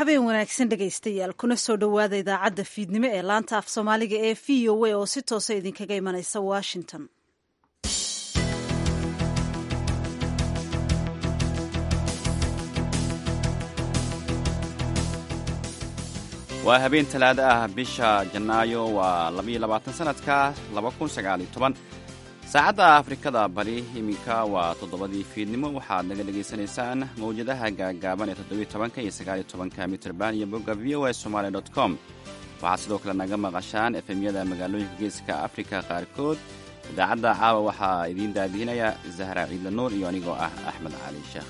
habeen wanaagsan dhegaystayaal kuna soo dhowaada idaacadda fiidnimo ee laanta af soomaaliga ee v o a oo si toosa idinkaga imanaysa washington waa habeen talaado ah bisha janaayo waa labaiyo labaatan sanadka laba kun sagaaliyo toban saacadda afrikada bari iminka waa toddobadii fiidnimo waxaad naga dhegaysanaysaan mawjadaha gaagaaban ee toddobiyo tobanka iyo sagaaliyo tobanka mitrban iyo bogga v o a somaali dot com waxaad sidoo kale naga maqashaan efemyada magaalooyinka geeska afrika qaarkood idaacadda caawa waxaa idiin daadiinaya zahra ciidla nuur iyo anigoo ah axmed cali sheekh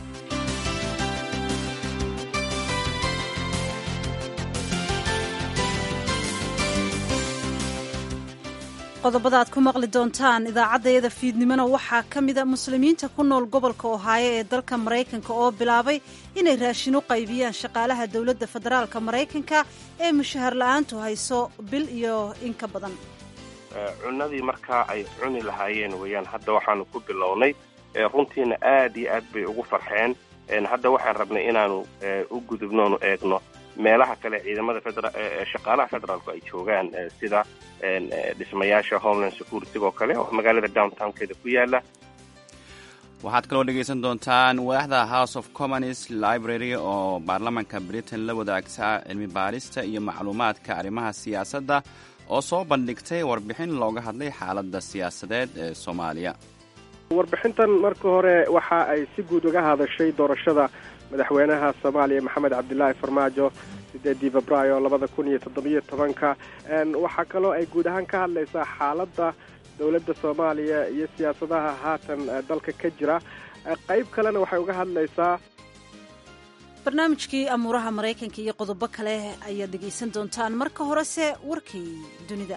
qodobada aad ku maqli doontaan idaacaddayada fiidnimona waxaa ka mida muslimiinta ku nool gobolka ohaayo ee dalka maraykanka oo bilaabay inay raashin u qaybiyaan shaqaalaha dowladda federaalka maraykanka ee mushahar la-aantu hayso bil iyo in ka badan cunadii markaa ay cuni lahaayeen weeyaan hadda waxaanu ku bilownay runtiina aad iyo aad bay ugu farxeen hadda waxaan rabnay inaanu u gudubnoonu eegno meelaha kale ciidamada shaqaalaha federaalku ay joogaan sida dhismayaasha homeland security oo kale oo magaalada downtownkeeda ku yaala waxaad kaloo dhegaysan doontaan waaxda house of commons library oo baarlamanka britain la wadaagta cilmi baarista iyo macluumaadka arrimaha siyaasadda oo soo bandhigtay warbixin looga hadlay xaaladda siyaasadeed ee soomaaliya warbixintan marka hore waxa ay si guud uga hadashay doorashada madaxweynaha soomaaliya maxamed cabdilaahi farmaajo sideedii febraayo labada kun iyo toddobiyo tobanka waxaa kaloo ay guud ahaan ka hadlaysaa xaaladda dowladda soomaaliya iyo siyaasadaha haatan dalka ka jira qayb kalena waxay uga hadlaysaa barnaamijkii amuuraha maraykanka iyo qodobo kale ayaad dhegaysan doontaan marka horese warkii dunida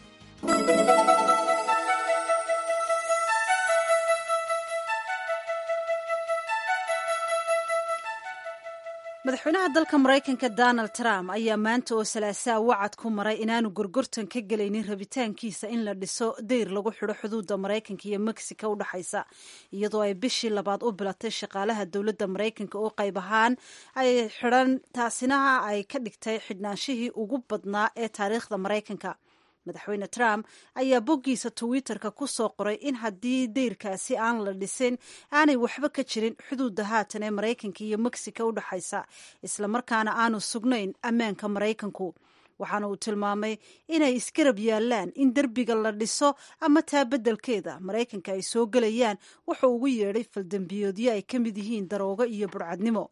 madaxweynaha dalka maraykanka donald trump ayaa maanta oo salaasaa wacad ku maray inaanu gorgortan ka gelaynin rabitaankiisa in la dhiso dayr lagu xidho xuduudda maraykanka iyo mexico u dhexaysa iyadoo ay bishii labaad u bilatay shaqaalaha dowladda maraykanka oo qayb ahaan ay xidhan taasina ay ka dhigtay xidhnaanshihii ugu badnaa ee taariikhda maraykanka madaxweyne trump ayaa boggiisa twitter-ka ku soo qoray in haddii dayrkaasi aan la dhisin aanay waxba ka jirin xuduudda haatan ee maraykanka iyo mexico u dhexaysa islamarkaana aanu sugnayn ammaanka maraykanku waxaana uu tilmaamay inay isgarab yaallaan in derbiga la dhiso ama taa beddelkeeda maraykanka ay soo gelayaan wuxuu ugu yeedhay faldambiyoodyo ay ka mid yihiin daroogo iyo burcadnimo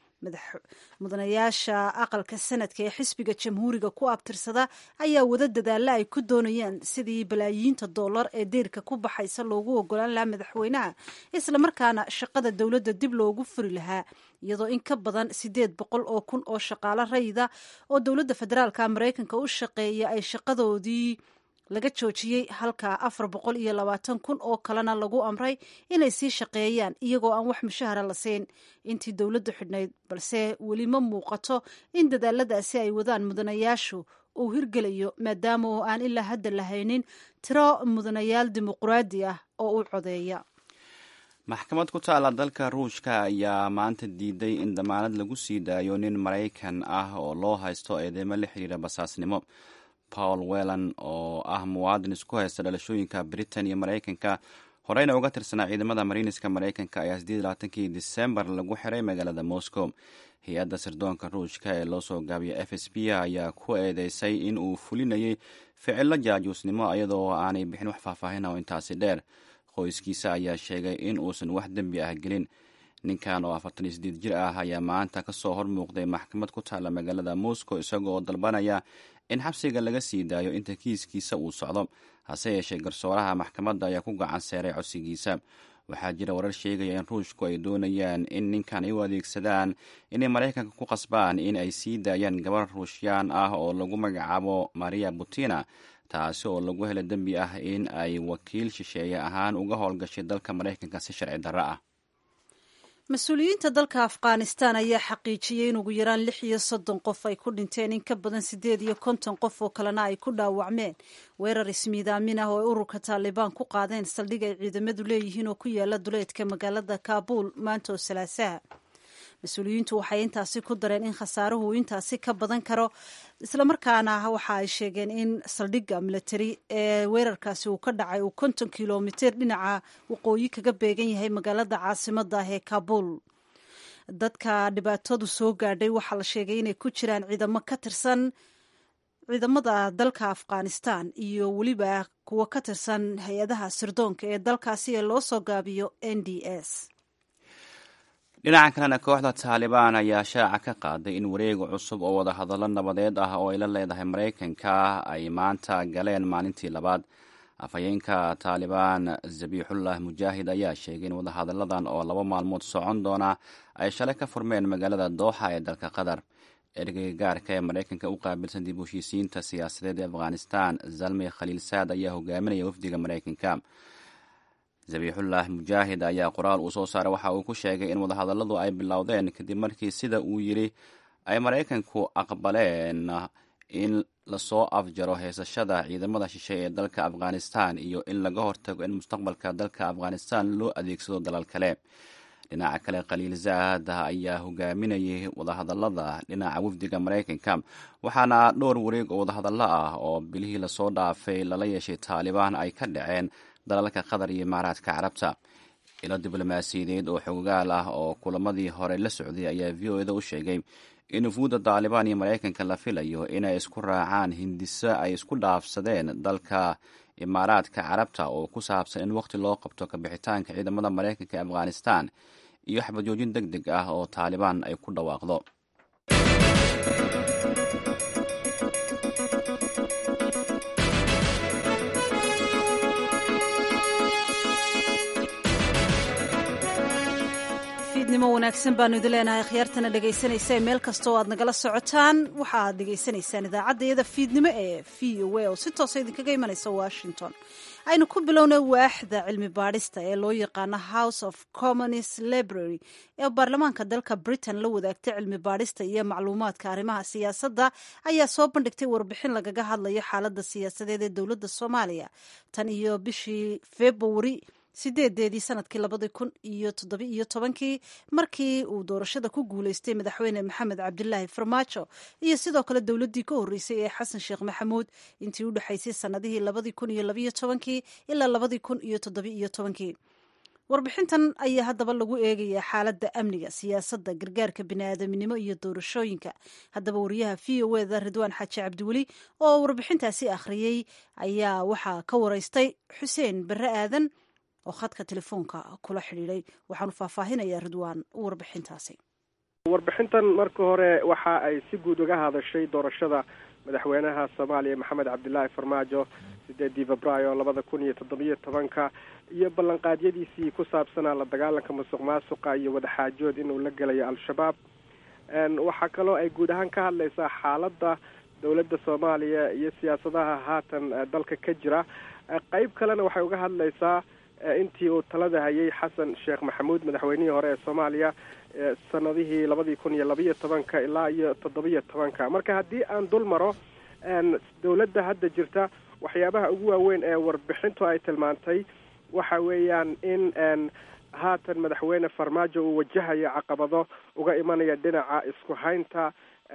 mudanayaasha aqalka sanadka ee xisbiga jamhuuriga ku abtirsada ayaa wada dadaalla ay ku doonayaan sidii balaayiinta dollar ee deyrka ku baxaysa loogu ogolaan lahaa madaxweynaha islamarkaana shaqada dowladda dib loogu furi lahaa iyadoo in ka badan siddeed boqol oo kun oo shaqaalo rayida oo dowladda federaalka maraykanka u shaqeeya ay shaqadoodii laga joojiyey halka afar boqol iyo labaatan kun oo kalena lagu amray inay sii shaqeeyaan iyagoo aan wax mushahara la siin intii dowladdu xidhnayd balse weli ma muuqato in dadaaladaasi ay wadaan mudanayaashu uu hirgelayo maadaama oo aan ilaa hadda lahaynin tiro mudanayaal dimuquraadi ah oo u codeeya maxkamad ku taalla dalka ruushka ayaa maanta diiday in damaanad lagu sii daayo nin maraykan ah oo loo haysto eedeymo la xiriira basaasnimo paul wellan oo ah muwaadin isku haysta dhalashooyinka britain iyo maraykanka horeyna uga tirsanaa ciidamada mariiniska maraykanka ayaa sideed labaatankii disembar lagu xiray magaalada moscow hay-adda sirdoonka ruushka ee loo soo gaabiya f s b ayaa ku eedeysay in uu fulinayay ficilo jaajuusnimo iyadoo aanay bixin wax faahfaahin oo intaasi dheer qoyskiisa ayaa sheegay in uusan wax dembi ah gelin ninkan oo afartan iyo sideed jir ah ayaa maanta kasoo hor muuqday maxkamad ku taalla magaalada moscow isagoo dalbanaya in xabsiga laga sii daayo inta kiiskiisa uu socdo hase yeeshee garsooraha maxkamadda ayaa ku gacan seeray codsigiisa waxaa jira warar sheegaya in ruushku ay doonayaan in ninkan ay u adeegsadaan inay maraykanka ku qasbaan in ay sii daayaan gabar ruushiyaan ah oo lagu magacaabo maria butina taasi oo lagu helo dembi ah in ay wakiil shisheeye ahaan uga howlgashay dalka maraykanka si sharci darro ah mas-uuliyiinta dalka afghanistan ayaa xaqiijiyey in ugu yaraan lix iyo soddon qof ay ku dhinteen in ka badan siddeed iyo konton qof oo kalena ay ku dhaawacmeen weerar ismiidaamin ah oo ay ururka taalibaan ku qaadeen saldhig ay ciidamadu leeyihiin oo ku yaala duleedka magaalada kaabuul maanta oo salaasaha mas-uuliyiintu waxay intaasi ku dareen in khasaaruhu intaasi ka badan karo islamarkaana waxa ay sheegeen in saldhigga milatari ee weerarkaasi uu ka dhacay uu konton kilomitir dhinaca waqooyi kaga beegan yahay magaalada caasimada ah ee kaabul dadka dhibaatadu soo gaadhay waxaa la sheegay inay ku jiraan ciidamo ka tirsan ciidamada dalka afghanistan iyo weliba kuwo ka tirsan hay-adaha sirdoonka ee dalkaasi ee loo soo gaabiyo n d s dhinaca kalena kooxda taalibaan ayaa shaaca ka qaaday in wareega cusub oo wadahadallo nabadeed ah oo ay la leedahay maraykanka ay maanta galeen maalintii labaad afhayeenka taalibaan zabiixullah mujaahid ayaa sheegay in wadahadalladan oo laba maalmood socon doona ay shalay ka furmeen magaalada dooxa ee dalka qatar ergeyga gaarka ee maraykanka u qaabilsan dib u heshiisiinta siyaasadeed ee afghanistan zalmi khaliil saad ayaa hogaaminaya wafdiga maraykanka zabiixullah mujaahid ayaa qoraal uu soo saaray waxa uu ku sheegay in wadahadalladu ay bilowdeen kadib markii sida uu yidhi ay maraykanku aqbaleen in lasoo afjaro heesashada ciidamada shishe ee dalka afghanistan iyo in laga hortago in mustaqbalka dalka afghanistan loo adeegsado dalal kale dhinaca kale khaliil zaad ayaa hogaaminayay wadahadallada dhinaca wafdiga maraykanka waxaana dhowr wareeg oo wadahadallo ah oo bilihii lasoo dhaafay lala yeeshay taalibaan ay ka dhaceen dalalka qatar iyo imaaraadka carabta ilo diblomaasiyadeed oo xogaal ah oo kulamadii hore la socday ayaa v o eda u sheegay in wufuudda taalibaan iyo maraykanka la filayo inay isku raacaan hindiso ay isku dhaafsadeen dalka imaaraadka carabta oo ku saabsan in waqti loo qabto kabixitaanka ciidamada maraykanka ee afghanistan iyo xabajoojin deg deg ah oo taalibaan ay ku dhawaaqdo fiidnimo wanaagsan baanu idin leenahay khiyaartana dhegaysanaysa meel kasta oo aad nagala socotaan waxa aad dhegaysanaysaan idaacaddayada fiidnimo ee v o a oo si toosa idinkaga imanaysa washington aynu ku bilownay waaxda cilmi baadhista ee loo yaqaano house of commons library ee baarlamaanka dalka britain la wadaagtay cilmi baadhista iyo macluumaadka arrimaha siyaasadda ayaa soo bandhigtay warbixin lagaga hadlayo xaaladda siyaasadeed ee dowladda soomaaliya tan iyo bishii februari sideedeedii sanadkii labadii kun iyo toddoba iyo tobankii markii uu doorashada ku guuleystay madaxweyne maxamed cabdilaahi farmaajo iyo sidoo kale dowladdii ka horreysay ee xasan sheekh maxamuud intii u dhexaysay sanadihii labadii kun iyo labaiyo tobankii ilaa labadii kun iyo toddoba iyo tobankii warbixintan ayaa haddaba lagu eegayaa xaaladda amniga siyaasadda gargaarka biniaadaminimo iyo doorashooyinka haddaba wariyaha v o eda ridwaan xaaji cabdiweli oo warbixintaasi akhriyey ayaa waxaa ka wareystay xuseen barre aadan oo khadka telefoonka kula xidhiidhay waxaanu faahfaahinayaa ridwaan warbixintaasi warbixintan marka hore waxa ay si guud uga hadashay doorashada madaxweynaha soomaaliya maxamed cabdilaahi farmaajo sideedii febraayo labada kun iyo toddobiyo tobanka iyo ballanqaadyadiisii ku saabsanaa la dagaalanka musuq maasuqa iyo wadaxaajood inuu la gelayo al-shabaab waxaa kaloo ay guud ahaan ka hadlaysaa xaaladda dowladda soomaaliya iyo siyaasadaha haatan dalka ka jira qeyb kalena waxay uga hadlaysaa intii uu talada hayay xasan sheekh maxamuud madaxweynihii hore ee soomaaliya sanadihii labadii kun iyo labiyo tobanka ilaa iyo toddobiyo tobanka marka haddii aan dul maro dowladda hadda jirta waxyaabaha ugu waaweyn ee warbixintu ay tilmaantay waxa weeyaan in haatan madaxweyne farmaajo uu wajahayo caqabado uga imanaya dhinaca isku haynta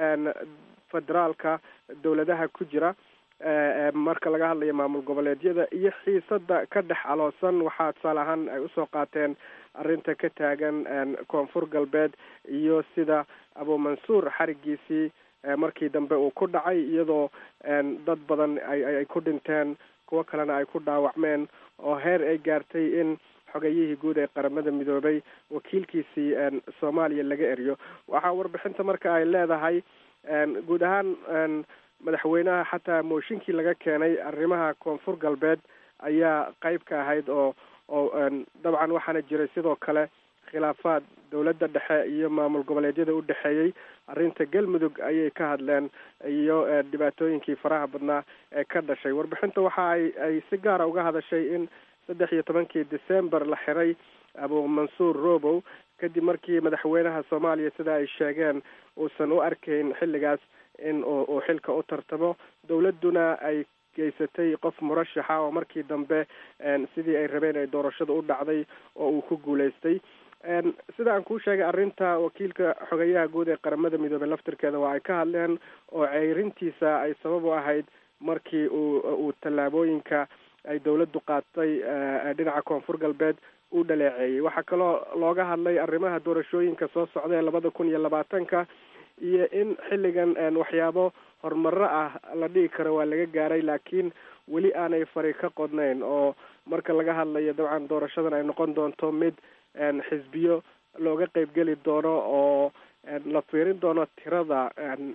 federaalka dowladaha ku jira marka laga hadlayo maamul goboleedyada iyo xiisada ka dhex aloosan waxaa tusaale ahaan ay usoo qaateen arrinta ka taagan koonfur galbeed iyo sida abumansuur xarigiisii markii dambe uu ku dhacay iyadoo dad badan ay ku dhinteen kuwo kalena ay ku dhaawacmeen oo heer ay gaartay in xogayihii guud ee qaramada midoobay wakiilkiisii soomaaliya laga eriyo waxaa warbixinta marka ay leedahay guud ahaan madaxweynaha xataa mooshinkii laga keenay arrimaha koonfur galbeed ayaa qeyb ka ahayd oo oo dabcan waxaana jiray sidoo kale khilaafaad dowladda dhexe iyo maamul goboleedyada u dhexeeyey arrinta galmudug ayay ka hadleen iyo dhibaatooyinkii faraha badnaa ee ka dhashay warbixinta waxa ay ay si gaara uga hadashay in saddex iyo tobankii december la xiray abumansuur robow kadib markii madaxweynaha soomaaliya sida ay sheegeen uusan u arkayn xilligaas in uu xilka u tartamo dowladduna ay geysatay qof murashaxa oo markii dambe sidii ay rabeen ay doorashada u dhacday oo uu ku guulaystay sida aan kuu sheegay arrinta wakiilka xogeyaha guud ee qaramada midoobey laftirkeeda waa ay ka hadleen oo ceyrintiisa ay sabab u ahayd markii uu uu tallaabooyinka ay dawladdu qaatay dhinaca koonfur galbeed uu dhaleeceeyey waxaa kaloo looga hadlay arrimaha doorashooyinka soo socda ee labada kun iyo labaatanka iyo in xilligan waxyaabo horumaro ah la dhigi karo waa laga gaaray laakiin weli aanay fari ka qodnayn oo marka laga hadlayo dabcan doorashadan ay noqon doonto mid xisbiyo looga qeybgeli doono oo la fiirin doono tirada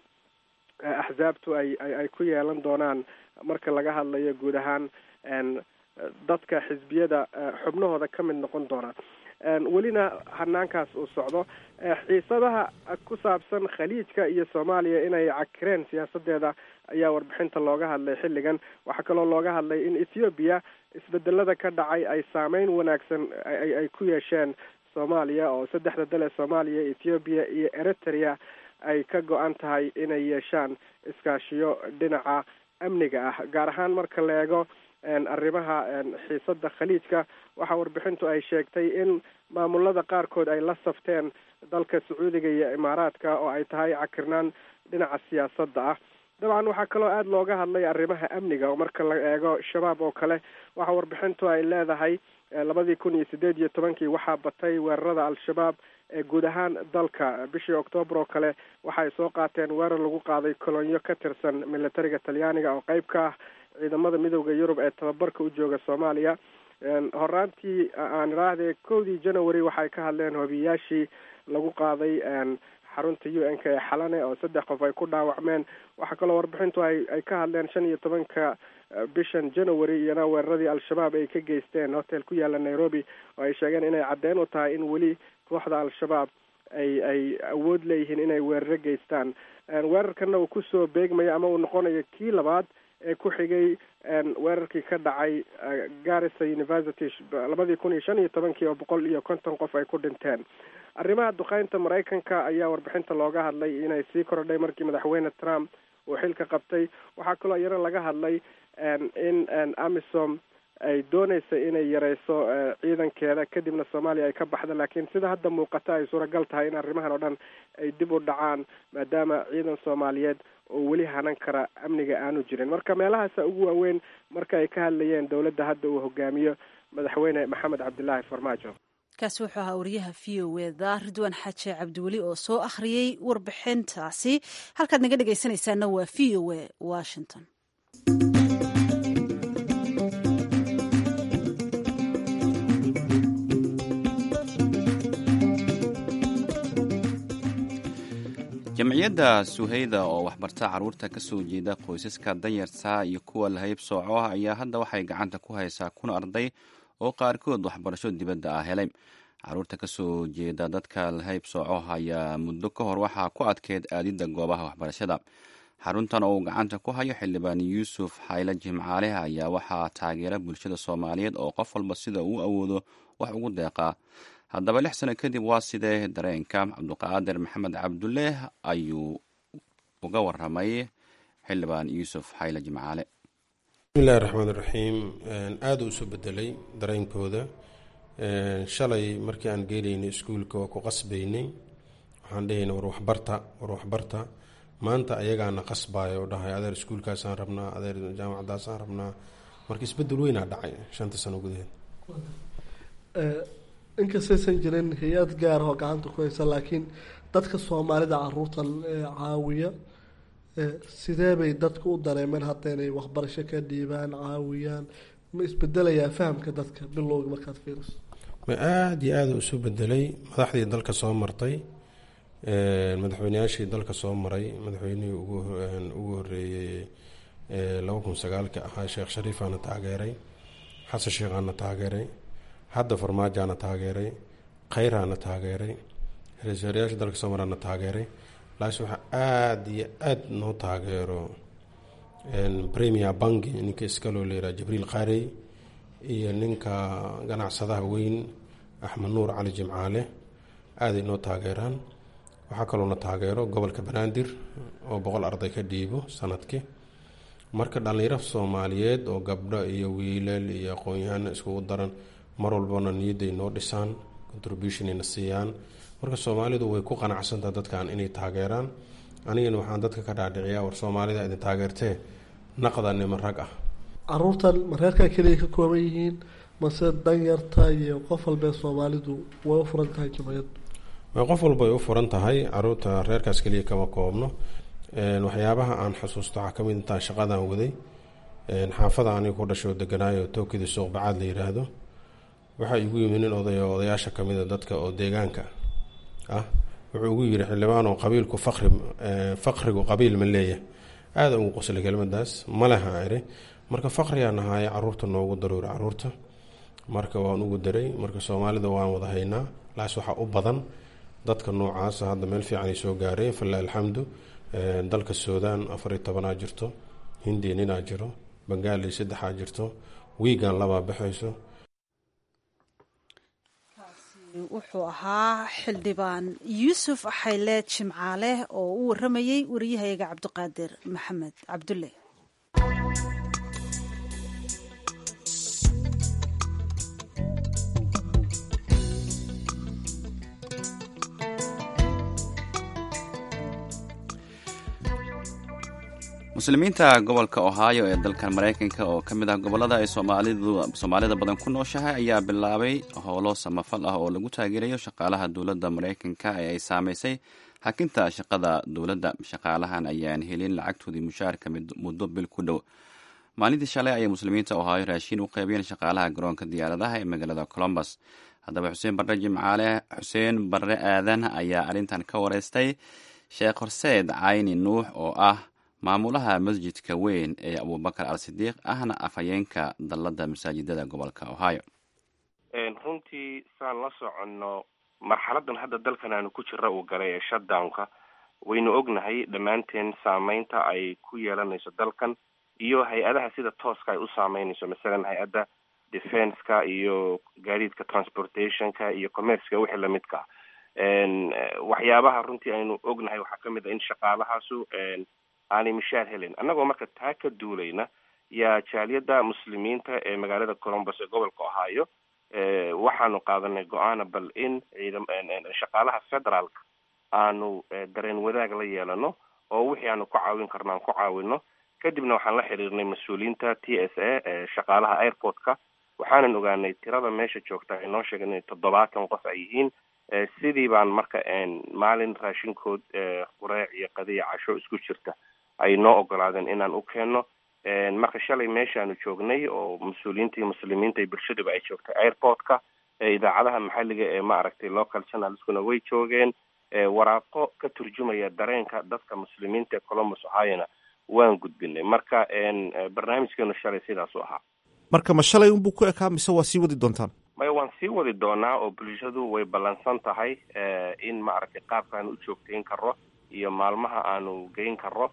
axsaabtu ay ay ku yeelan doonaan marka laga hadlayo guud ahaan dadka xisbiyada xubnahooda ka mid noqon doona welina hanaankaas uu socdo xiisadaha ku saabsan khaliijka iyo soomaaliya inay cakireen siyaasadeeda ayaa warbixinta looga hadlay xilligan waxaa kaloo looga hadlay in ethoobiya isbedelada ka dhacay ay saameyn wanaagsan ay ku yeesheen soomaaliya oo saddexda dal ee soomaaliya ethoobiya iyo eritrea ay ka go-an tahay inay yeeshaan iskaashiyo dhinaca amniga ah gaar ahaan marka la eego arrimaha xiisada khaliijka waxaa warbixintu ay sheegtay in maamulada qaarkood ay la safteen dalka sacuudiga iyo imaaraadka oo ay tahay cakirnaan dhinaca siyaasadda ah dabcan waxaa kaloo aada looga hadlay arrimaha amniga oo marka la eego shabaab oo kale waxaa warbixintu ay leedahay labadii kun iyo sideed iyo tobankii waxaa batay weerarada al-shabaab ee guud ahaan dalka bishii octoobar oo kale waxaay soo qaateen weerar lagu qaaday kolonyo ka tirsan militariga talyaaniga oo qeyb ka ah ciidamada midooda yurub ee tababarka u jooga soomaaliya horaantii aan idhaahde kowdii january waxay ka hadleen hobiyaashii lagu qaaday xarunta u n k ee xalane oo saddex qof ay ku dhaawacmeen waxaa kaloo warbixintu ay ay ka hadleen shan iyo tobanka bishan january iyana weeraradii al-shabaab ay ka geysteen hotel ku yaala nairobi oo ay sheegeen inay caddeyn u tahay in weli kooxda al-shabaab ay ay awood leeyihiin inay weeraro geystaan weerarkana uu kusoo beegmayo ama uu noqonayo kii labaad ee ku xigay weerarkii ka dhacay garissa university labadii kun iyo shan iyo tobankii oo boqol iyo konton qof ay ku dhinteen arrimaha duqeynta maraykanka ayaa warbixinta looga hadlay inay sii kordhay markii madaxweyne trump uu xilka qabtay waxaa kaloo iyana laga hadlay in amisom ay dooneysa inay yareyso ciidankeeda kadibna soomaaliya ay ka baxda laakiin sida hadda muuqata ay suuragal tahay in arrimahan oo dhan ay dib u dhacaan maadaama ciidan soomaaliyeed oo weli hanan kara amniga aanu jirin marka meelahaasa ugu waaweyn marka ay ka hadlayeen dowladda hadda uu hogaamiyo madaxweyne maxamed cabdilaahi farmaajo kaasi wuxuu ahaa wariyaha v o eda ridwaan xaaje cabdiweli oo soo akhriyey warbixintaasi halkaad naga dhegaysanaysaana waa v o e washington jamciyadda suhayda oo waxbarta carruurta ka soo jeeda qoysaska danyarta iyo kuwa lahayb sooco ah ayaa hadda waxay gacanta ku haysaa kun arday oo qaarkood waxbarasho dibadda ah helay carruurta ka soo jeeda dadka lahayb sooco ayaa muddo ka hor waxaa ku adkeyd aadidda goobaha waxbarashada xaruntan oo uu gacanta ku hayo xildhibaan yuusuf xayle jimcaale ayaa waxaa taageera bulshada soomaaliyeed oo qof walba sida uu awoodo wax ugu deeqaa haddaba lix sano kadib waa sidee dareenka cabduqaadir maxamed cabdulle ayuu uga waramay xildhibaan yuusuf xayle jimcaale bismillahi raxmaan iraxiim aada u soo bedelay dareenkooda shalay markii aan geelaynay iskuulka waa ku qasbaynay waxaan dhahayna war waxbarta war waxbarta maanta ayagaana qasbaaya oo dhahay adeer iskuulkaasaan rabnaa adeer jaamacadaasaan rabnaa marka isbedel weynaa dhacay shanta sano gudaheed inkastaysan jirin hay-ad gaar oo gacanta ku haysa laakiin dadka soomaalida caruurtan caawiya sidee bay dadku u dareemeen hadda inay waxbarasho ka dhiibaan caawiyaan ma isbedelayaa fahamka dadka bilowga markaad fiiriso ma aada iyo aada isu bedelay madaxdii dalka soo martay madaxweyneyaashii dalka soo maray madaxweynihii ugu horeeyey laba kun sagaalka ahaa sheekh shariifaana taageeray xasan sheekhaana taageeray hadda farmaajaana taageeray khayraana taageeray ra-iisul dalka soo maraana taageeray laakiin waxaa aada iyo aada noo taageero premier banki ninka iskaloo leeraa jibriil qaarey iyo ninka ganacsadaha weyn axmed nuur cali jimcaale aaday noo taageeraan waxaa kaloona taageero gobolka banaadir oo boqol arday ka dhiibo sanadkii marka dhallinyaro soomaaliyeed oo gabdho iyo wiilal iyo aqoon-yahano iskugu daran mar walbana niyadday noo dhisaan contributionina siiyaan marka soomaalidu way ku qanacsantaha dadkan inay taageeraan anigana waxaan dadka ka dhaadhiciyaa war soomaalida idin taageertee naqda niman rag ah caruurtan ma reerkaa keliya ka kooban yihiin mase danyarta iyo qof walbee soomaalidu way u furan tahay jimciyaddu qof walba ay u furan tahay caruurta reerkaas keliya kama koobno waxyaabaha aan xusuusto waxaa kamid intaan shaqadan waday xaafada aniga ku dhasho deganaayo tookidii suuqbacaad la yiraahdo waxaa igu yimi nin oday oo odayaasha kamida dadka oo deegaanka ah wuxuu ugu yiri xildhibaanoo qabiilku faqri faqrigu qabiil ma leeyahay aada ugu qoslay kelmadaas maleha iri marka faqrigaa nahaaye caruurta noogu daruuri caruurta marka waan ugu daray marka soomaalida waan wada haynaa laas waxaa u badan dadka noocaasa hadda meel fiican ay soo gaareen falla alxamdu dalka suudaan afariyo tobanaa jirto hindiya ninaa jiro bangaali saddexaa jirto wiigan labaa baxayso wuxuu ahaa xildhibaan yuusuf xayle jimcaale oo u waramayey wariyahayaga cabdiqaadir maxamed cabdulle muslimiinta gobolka ohio ee dalkan maraykanka oo ka mid ah gobollada ay soomaalida badan ku nooshahay ayaa bilaabay howlo samafal ah oo lagu taageerayo shaqaalaha dowladda maraykanka ee ay saamaysay hakinta shaqada dowladda shaqaalahan ayaan helin lacagtoodii mushaarka muddo bil ku dhow maalintii shalay ayay muslimiinta ohio raashiin u qaybiyeen shaqaalaha garoonka diyaaradaha ee magaalada colombus haddaba xuseen barre jimcaale xuseen barre aadan ayaa arrintan ka wareystay sheekh horseed cayni nuux oo ah maamulaha masjidka weyn ee abubakar al sidiiq ahna afhayeenka dalladda masaajidada gobolka ohio runtii saan la soconno marxaladan hadda dalkan aanu ku jira uu galay ee shutdownka waynu ognahay dhammaanteen saameynta ay ku yeelanayso dalkan iyo hay-adaha sida tooska ay u saameynayso masalan hay-adda defenska iyo gaadiidka transportationka iyo commerceka wixii lamidka waxyaabaha runtii aynu ognahay waxaa kamid a in shaqaalahaasu aanay mishaar helin annagoo marka taa ka duulayna yaa jaaliyadda muslimiinta ee magaalada colombus ee gobolka ohio waxaanu qaadanay go-aana bal in ciidam shaqaalaha federaalka aanu dareen wadaag la yeelano oo wixii aanu ku caawin karno aan ku caawino kadibna waxaan la xiriirnay mas-uuliyiinta t s a ee shaqaalaha airportka waxaanan ogaanay tirada meesha joogta ay noo sheegeen inay toddobaatan qof ay yihiin sidii baan marka maalin raashinkood qureec iyo qadiya casho isku jirta ay noo ogolaadeen inaan u keenno marka shalay meeshaanu joognay oo mas-uuliyiinta iyo muslimiinta iyo bulshadaba ay joogtay airportka idaacadaha maxalliga ee ma aragtay local channelskuna way joogeen waraaqo ka turjumaya dareenka dadka muslimiinta ee colombus ohiona waan gudbinay marka barnaamijkeenu shalay sidaasu ahaa marka ma shalay unbuu ku ekaa mise waa sii wadi doontaan maya waan sii wadi doonaa oo bulshadu way ballansan tahay in maaragtay qaabkaanu u joogtayn karo iyo maalmaha aanu geyn karo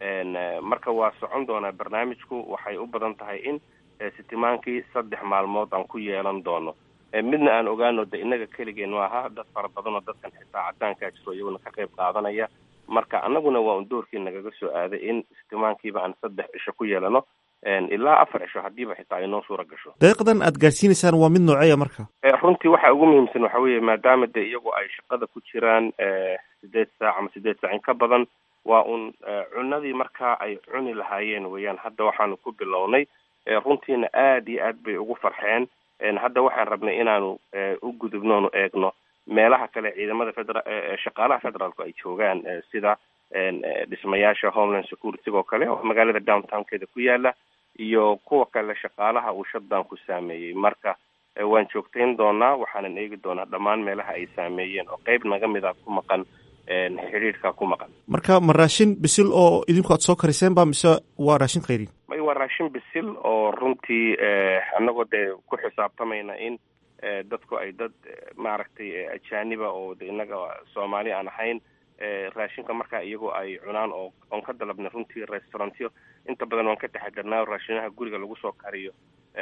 marka waa socon doonaa barnaamijku waxay u badan tahay in sitimaankii saddex maalmood aan ku yeelan doono midna aan ogaano de innaga keligeen maaha dad fara badan oo dadkan xitaa cadaankaa jiro iyaguna ka qayb qaadanaya marka annaguna waa un doorkii nagaga soo aaday in sitimaankiiba aan saddex cisho ku yeelano ilaa afar cisho haddiiba xitaa ay noo suura gasho deeqdan aad gaadsiinaysaan waa mid nooceeya marka runtii waxa ugu muhiimsan waxa weeye maadaama de iyagu ay shaqada ku jiraan sideed saac ama sideed saac in ka badan waa un cunadii markaa ay cuni lahaayeen weeyaan hadda waxaanu ku bilownay runtiina aad iyo aad bay ugu farxeen hadda waxaan rabnay inaanu u gudubnoonu eegno meelaha kale ciidamada federa shaqaalaha federaalku ay joogaan sida dhismayaasha homeland security oo kale oo magaalada downtownkeeda ku yaala iyo kuwa kale shaqaalaha uu shutdown ku saameeyey marka waan joogtayn doonaa waxaanan eegi doonaa dhammaan meelaha ay saameeyeen oo qeyb naga mid a ku maqan xidhiidhka ku maqan marka ma raashin bisil oo idinku aad soo kariseen ba mise waa raashin khayrin may waa raashin bisil oo runtii annagoo dee ku xisaabtamayna in dadku ay dad maaragtay ajaaniba oo de innaga soomaali aan ahayn raashinka markaa iyagoo ay cunaan oo oon ka dalabnay runtii restaurantyo inta badan waan ka taxadarnaa raashinaha guriga lagu soo kariyo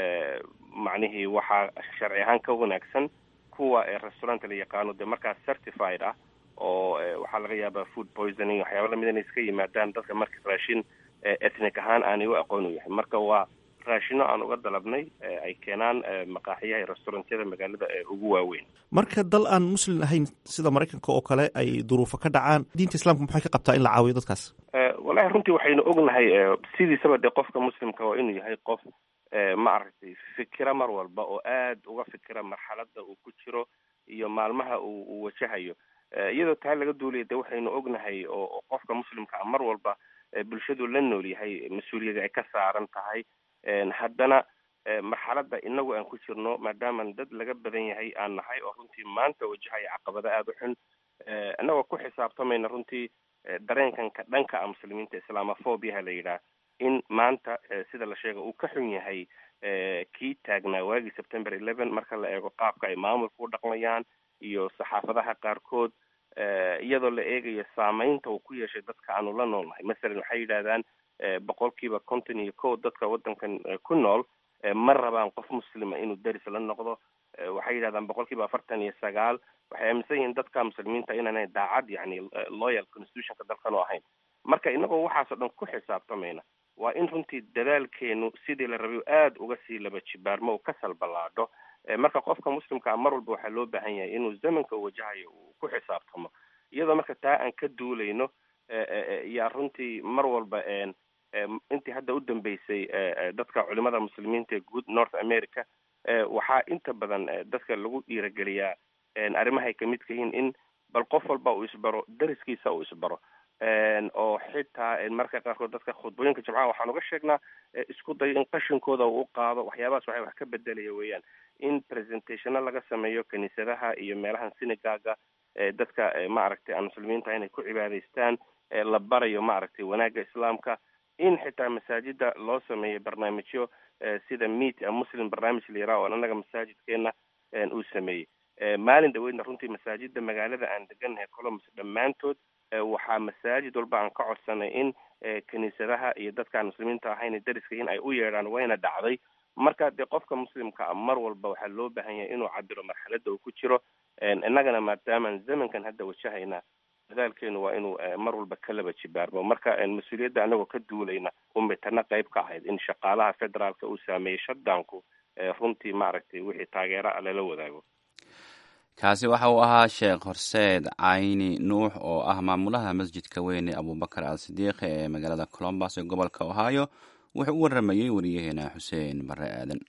macnihii waxaa sharci ahaan ka wanaagsan kuwa restauranta la yaqaano dee markaa certified ah oo waxaa laga yaabaa food poisoning waxyaaba lamid inay iska yimaadaan dadka marka raashin ethnic ahaan aanay u aqoon u yahay marka waa raashino aan uga dalabnay ay keenaan maqaaxiyaha iyo restaurantyada magaalada ee ugu waaweyn marka dal aan muslim ahayn sida maraykanka oo kale ay duruufo ka dhacaan diinta islaamka maxay ka qabtaa in la caawiyo dadkaas wallahi runtii waxaynu ognahay sidiisaba dee qofka muslimka waa inuu yahay qof ma aragtay fikira mar walba oo aad uga fikira marxalada uu ku jiro iyo maalmaha uu uu wajahayo iyadoo taa laga duulaya de waxaynu ognahay oo qofka muslimka ah mar walba bulshadu la nool yahay mas-uuliyada ay ka saaran tahay haddana marxaladda inagu aan ku jirno maadaaman dad laga badan yahay aan nahay oo runtii maanta wajahaya caqabada aada u xun inagoo ku xisaabtamayna runtii dareenkanka dhanka ah muslimiinta islaamophobiaha la yidhaah in maanta sida la sheega uu ka xun yahay kii taagnaa waagii september eleven marka la eego qaabka ay maamulka u dhaqmayaan iyo saxaafadaha qaarkood iyadoo la eegayo saameynta uu ku yeeshay dadka aanu la noolnahay masalan waxay yidhahdaan boqolkiiba konton iyo kow dadka waddankan ku nool ma rabaan qof muslima inuu deris la noqdo waxay yidhahdaan boqolkiiba afartan iyo sagaal waxay aaminsan yihiin dadka muslimiinta inaanay daacad yani loyal constitutionka dalkan oo ahayn marka inagoo waxaasoo dhan ku xisaabtamayna waa in runtii dadaalkeenu sidii la rabay aada uga sii laba jibaarmo uu ka salballaadho marka qofka muslimka ah mar walba waxaa loo baahan yahay inuu zamanka wajahayo uu ku xisaabtamo iyadoo marka taa aan ka duulayno yaa runtii mar walba intii hadda u dambeysay dadka culimada muslimiinta ee guud north america waxaa inta badan dadka lagu dhiirageliyaa arrimahay kamidka yihiin in bal qof walba uu isbaro dariskiisa uu isbaro oo xitaa marka qaarkood dadka khudbooyinka jimcaha waxaan uga sheegnaa isku dayo in qashinkooda uu qaado waxyaabahaas waxay wax ka bedelaya weeyaan in presentationo laga sameeyo kiniisadaha iyo meelahan sinigaga dadka maaragtay aan muslimiinta inay ku cibaadaystaan la barayo maaragtay wanaagga islaamka in xitaa masaajida loo sameeyo barnaamijyo sida meet a muslim barnaamij la yaraha oo annaga masaajidkeena uu sameeyey maalin dhaweydna runtii masaajida magaalada aan degannahay colombus dhammaantood waxaa masaajid walba aan ka codsanay in kiniisadaha iyo dadkaan muslimiinta ahayn dariska in ay u yeedhaan wayna dhacday marka dee qofka muslimka ah mar walba waxaa loo baahan yahay inuu cabiro marxaladda uu ku jiro innagana maadaamaan zamankan hadda wajahayna dadaalkeenu waa inuu mar walba ka laba jibaarmo marka mas-uuliyadda anagoo ka duulayna umitana qayb ka ahayd in shaqaalaha federaalka uu saameeyey shutdownku runtii maaragtay wixii taageera a lala wadaago kaasi waxa uu ahaa sheekh horseed cayni nuux oo ah maamulaha masjidka weyne abubakar al sidiiqi ee magaalada colombus ee gobolka ohio wuxuu u waramayey wariyaheena xuseen bare aadan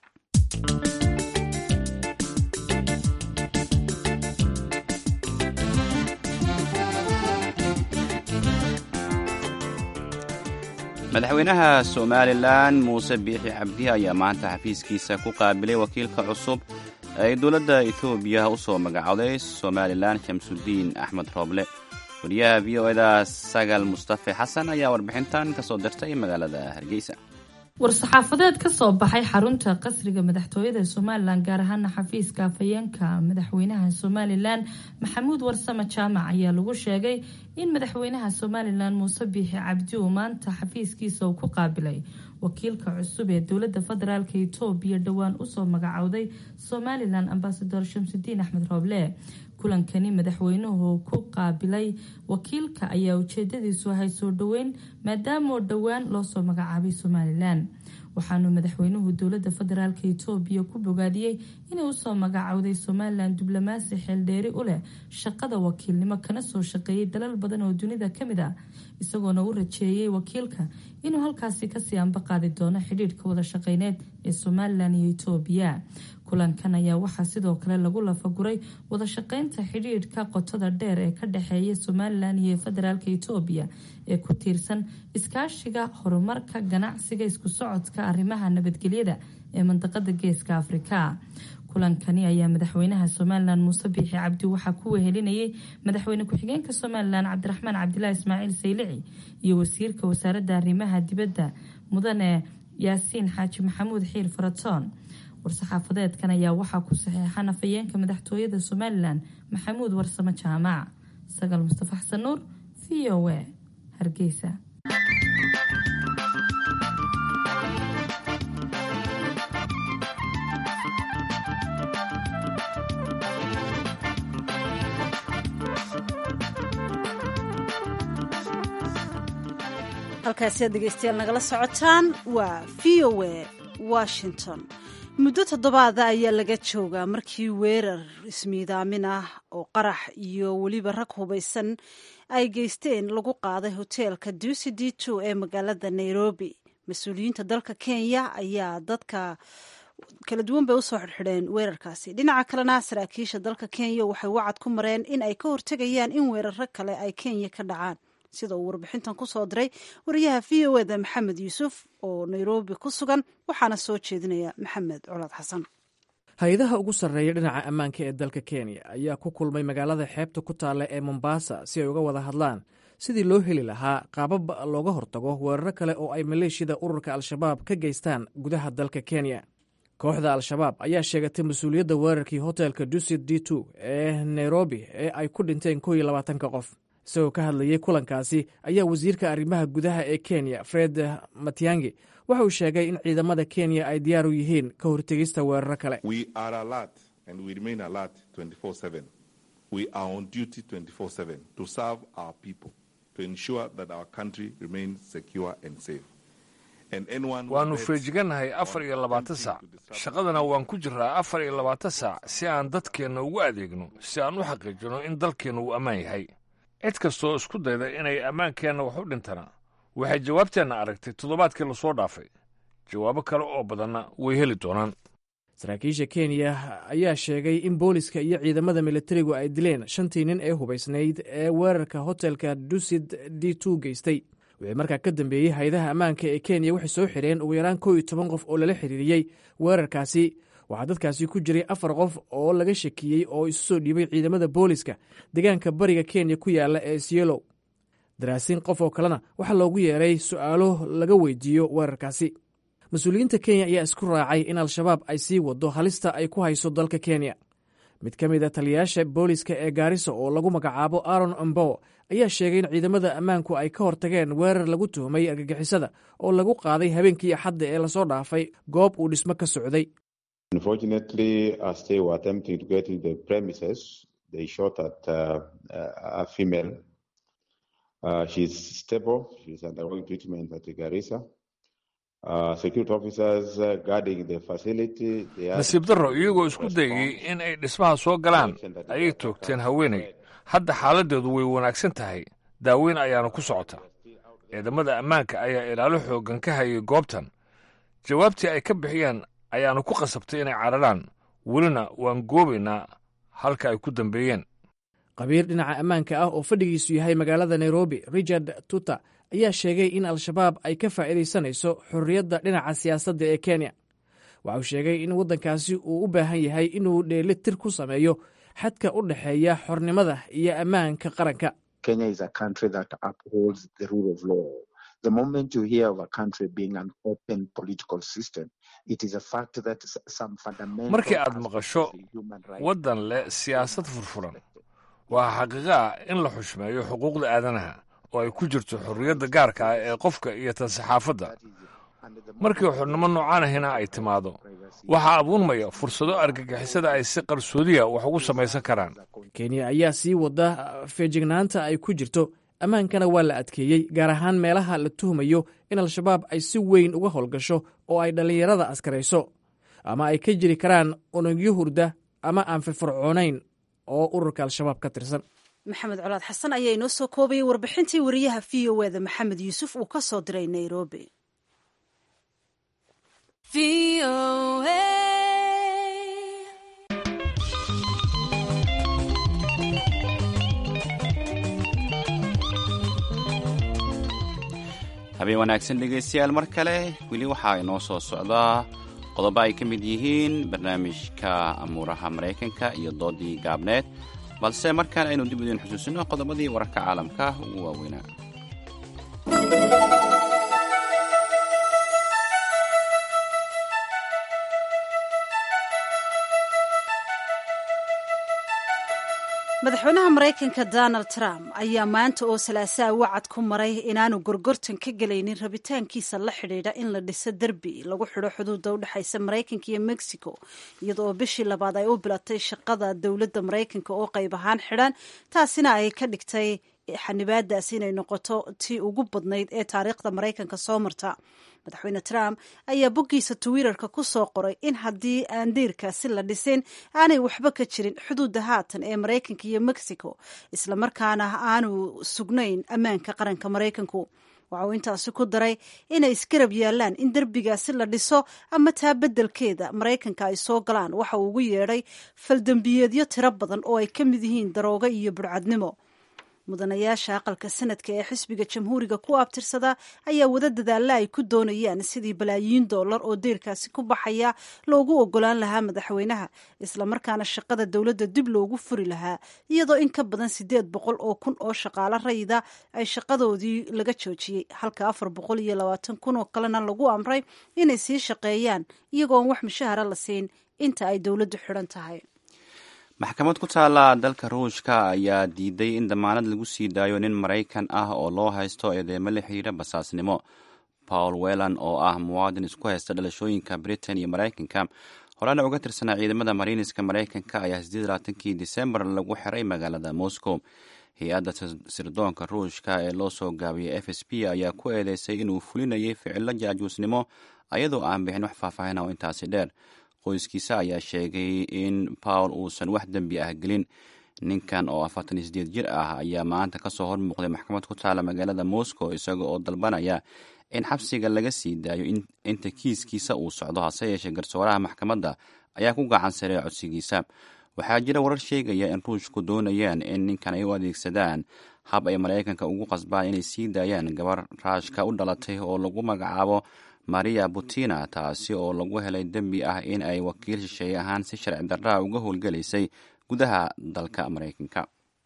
madaxweynaha somalilan muuse biixi cabdi ayaa maanta xafiiskiisa ku qaabilay wakiilka cusub ay dowladda etoobiya u soo magacowday somalilan shamsudiin axmed rooble wariyaha v o eda sagal mustafe xasan ayaa warbixintan ka soo dirtay magaalada hargeysa war-saxaafadeed ka soo baxay xarunta qasriga madaxtooyada somalilan gaar ahaana xafiiska afhayeenka madaxweynaha somalilan maxamuud warsame jaamac ayaa lagu sheegay in madaxweynaha somalilan muuse biixi cabdi uu maanta xafiiskiisa uu ku qaabilay wakiilka cusub ee dowlada federaalk etoobiya dhowaan usoo magacowday somalilan ambasador shamsudiin axmed rooble kulankani madaxweynuhu ku qaabilay wakiilka ayaa ujeedadiisu ahay soo dhoweyn maadaamoo dhowaan loosoo magacaabay somalilan waxaanu madaxweynuhu dowlada federaalk etoobiya ku bogaadiyey inay usoo magacowday somalilan diblomaasi xeeldheeri u leh shaqada wakiilnimo kana soo shaqeeyay dalal badan oo dunida kamid ah isagoona u rajeeyay wakiilka inuu halkaasi kasii ambaqaadi doono xidhiidhka wada shaqeyneed ee somalilan iyo etoobiya kulankan ayaa waxaa sidoo kale lagu lafaguray wada shaqeynta xidhiidhka qotada dheer ee ka dhexeeya somalilan iyo federaalk etoobiya ee ku tiirsan iskaashiga horumarka ganacsiga isku socodka arrimaha nabadgelyada ee mandaqada geeska afrika kulankani ayaa madaxweynaha somalilan muuse biixi cabdi waxaa ku wehelinayay madaxweyne ku-xigeenka somalilan cabdiraxmaan cabdilaahi ismaaciil saylici iyo wasiirka wasaaradda arrimaha dibadda mudane yaasiin xaaji maxamuud xiil faratoon war-saxaafadeedkan ayaa waxaa ku saxeexan afhayeenka madaxtooyada somalilan maxamuud warsame jaamac sagal mustafa xasan nuur v o a hargeysa halkaasi aad dhegeystayaal nagala socotaan waa v o a washington muddo toddobaada ayaa laga joogaa markii weerar ismiidaamin ah oo qarax iyo weliba rag hubaysan ay geysteen lagu qaaday hoteelka duusi d two ee magaalada nairobi mas-uuliyiinta dalka kenya ayaa dadka kala duwan bay usoo xidhxidheen weerarkaasi dhinaca kalena saraakiisha dalka kenya waxay wacad ku mareen in ay ka hortegayaan in weeraro kale ay kenya ka dhacaan sida uu warbixintan ku soo diray wariyaha v o eda maxamed yuusuf oo nairobi ku sugan waxaana soo jeedinaya maxamed colaad xasan hay-adaha ugu sarreeya dhinaca ammaanka ee dalka kenya ayaa ku kulmay magaalada xeebta ku taalla ee mombasa si ay uga wada hadlaan sidii loo heli lahaa qaabab looga hortago weeraro kale oo ay maleeshiyada ururka al-shabaab ka geystaan gudaha dalka kenya kooxda al-shabaab ayaa sheegatay mas-uuliyadda weerarkii hotelka dusit d two ee nairobi ee ay ku dhinteen kow iyo labaatanka qof isagoo ka hadlayay kulankaasi ayaa wasiirka arrimaha gudaha ee kenya fred matiangi waxa uu sheegay in ciidamada kenya ay diyaar u yihiin ka hortegista weeraro kale waannu feejigannahay afar iyo labaatan saac shaqadana waan ku jiraa afar iyo labaatan saac si aan dadkeenna ugu adeegno si aan u xaqiijino in dalkeenna uu ammaan yahay cid kastooo isku dayda inay ammaankeenna wax u dhintana waxay jawaabteenna aragtay toddobaadkii lasoo dhaafay jawaabo kale oo badanna way heli doonaan saraakiisha kenya ayaa sheegay in booliska iyo ciidamada militarigu ay dileen shantii nin ee hubaysnayd ee weerarka hotelka dusid d two geystay wixii markaa ka dambeeyey hay-adaha ammaanka ee kenya waxay soo xidheen ugu yaraan kow iyo toban qof oo lala xiriiriyey weerarkaasi waxaa dadkaasi ku jiray afar qof oo laga shakiyey oo isu soo dhiibay ciidamada booliska deegaanka bariga kenya ku yaala ee sielow daraasiin qof oo kalena waxaa loogu yeeray su'aalo laga weydiiyo weerarkaasi mas-uuliyiinta kenya ayaa isku raacay in al-shabaab ay sii wado halista ay ku hayso dalka kenya mid ka mid a taliyayaasha booliska ee gaarisa oo lagu magacaabo aron ombo ayaa sheegay in ciidamada ammaanku ay ka hortageen weerar lagu tuhmay argagixisada oo lagu qaaday habeenkii axadda ee lasoo dhaafay goob uu dhismo ka socday nasiib darro iyagoo isku dayay in ay dhismaha soo galaan ayay toogteen haweenay hadda xaaladdeedu way wanaagsan tahay daaweyn ayaana ku socota ciidamada ammaanka ayaa ilaalo xooggan ka hayay goobtan jawaabtii ay ka bixiyeen ayaana ku qasabtay inay cararaan welina waan goobaynaa halka ay ku dambeeyeen qabiir dhinaca ammaanka ah oo fadhigiisu yahay magaalada nairobi richard tuta ayaa sheegay in al-shabaab ay ka faa'iidaysanayso xorriyadda dhinaca siyaasadda ee kenya waxa uu sheegay in waddankaasi uu u baahan yahay inuu dheeli tir ku sameeyo xadka u dhexeeya xornimada iyo ammaanka qaranka markii aad maqasho waddan leh siyaasad furfuran waa xaqiiqo ah in la xushmeeyo xuquuqda aadanaha oo ay ku jirto xorriyadda gaarka ah ee qofka iyo tan saxaafadda markii xornimo noocaan ahina ay timaado waxaa abuunmaya fursado argagixisada ay si qarsoodiya wax ugu samaysan karaan kenya ayaa sii wada feejignaanta ay ku jirto ammaankana waa la adkeeyey gaar ahaan meelaha la tuhmayo in al-shabaab ay si weyn uga howlgasho oo ay dhallinyarada askarayso ama ay ka jiri karaan unugyo hurda ama aan firfircoonayn oo ururka al-shabaab ka tirsan maxamed colaad xasan ayaa inoo soo koobayay warbixintii wariyaha v o eda maxamed yuusuf uu ka soo diray nairobi habeen wanaagsan dhegaystayaal mar kale weli waxaa inoo soo socdaa qodobo ay ka mid yihiin barnaamijka amuuraha maraykanka iyo doodii gaabneed balse markaan aynu dib idin xusuusino qodobadii wararka caalamka ugu waaweynaa madaxweynaha maraykanka donald trump ayaa maanta oo salaasaa wacad ku maray inaanu gorgortan ka gelaynin rabitaankiisa la xidhiidha in la dhiso derbi lagu xidho xuduudda u dhexaysa maraykanka iyo mexico iyadoo bishii labaad ay u bilatay shaqada dowladda maraykanka oo qayb ahaan xidhan taasina ay ka dhigtay xanibaadaasi inay noqoto tii ugu badnayd ee taariikhda maraykanka soo marta madaxweyne trump ayaa boggiisa twitterka ku soo qoray in haddii aan deyrkaasi la dhisin aanay waxba ka jirin xuduudda haatan ee maraykanka iyo mexico islamarkaana aanu sugnayn ammaanka qaranka maraykanku waxa uu intaasi ku daray inay isgarab yaalaan in derbigaasi la dhiso ama taa beddelkeeda maraykanka ay soo galaan waxa uu ugu yeedhay faldembiyeedyo tiro badan oo ay ka mid yihiin daroogo iyo budhcadnimo mudanayaasha aqalka sanadka ee xisbiga jamhuuriga ku abtirsada ayaa wada dadaalla ay ku doonayaan sidii balaayiin dollar oo deyrkaasi ku baxaya loogu ogolaan lahaa madaxweynaha islamarkaana shaqada dowladda dib loogu furi lahaa iyadoo in ka badan siddeed boqol oo kun oo shaqaalo rayida ay shaqadoodii laga joojiyey halka afar boqol iyo labaatan kun oo kalena lagu amray inay sii shaqeeyaan iyagoon wax mushahara la siin inta ay dowladdu xidhan tahay maxkamad ku taala dalka ruushka ayaa diiday in damaanad lagu sii daayo nin maraykan ah oo loo haysto eedeemo la xiriira basaasnimo paul welan oo ah muwaadin isku haysta dhalashooyinka britain iyo maraykanka horena uga tirsanaa ciidamada mariiniska maraykanka ayaa sideedlabaatankii disembar lagu xiray magaalada moscow hay-adda sirdoonka ruushka ee loo soo gaabiyey f s p ayaa ku eedeysay inuu fulinayay ficilo jaajuusnimo ayadoo aan bixin wax faahfaahin oo intaasi dheer qoyskiisa ayaa sheegay in paul uusan wax dembi ah gelin ninkan oo afartan iyo sideed jir ah ayaa maanta kasoo hormuuqday maxkamad ku taala magaalada moscow isaga oo dalbanaya in xabsiga laga sii daayo inta kiiskiisa uu socdo hase yeeshee garsooraha maxkamadda ayaa ku gacan sarey codsigiisa waxaa jira warar sheegaya in ruushku doonayaan in ninkan ay u adeegsadaan hab ay maraykanka ugu qasbaan inay sii daayaan gabar raashka u dhalatay oo lagu magacaabo maria butina taasi oo lagu helay dembi ah in ay wakiil shisheeye ahaan si sharci darraa uga howlgelaysay gudaha dalka maraykanka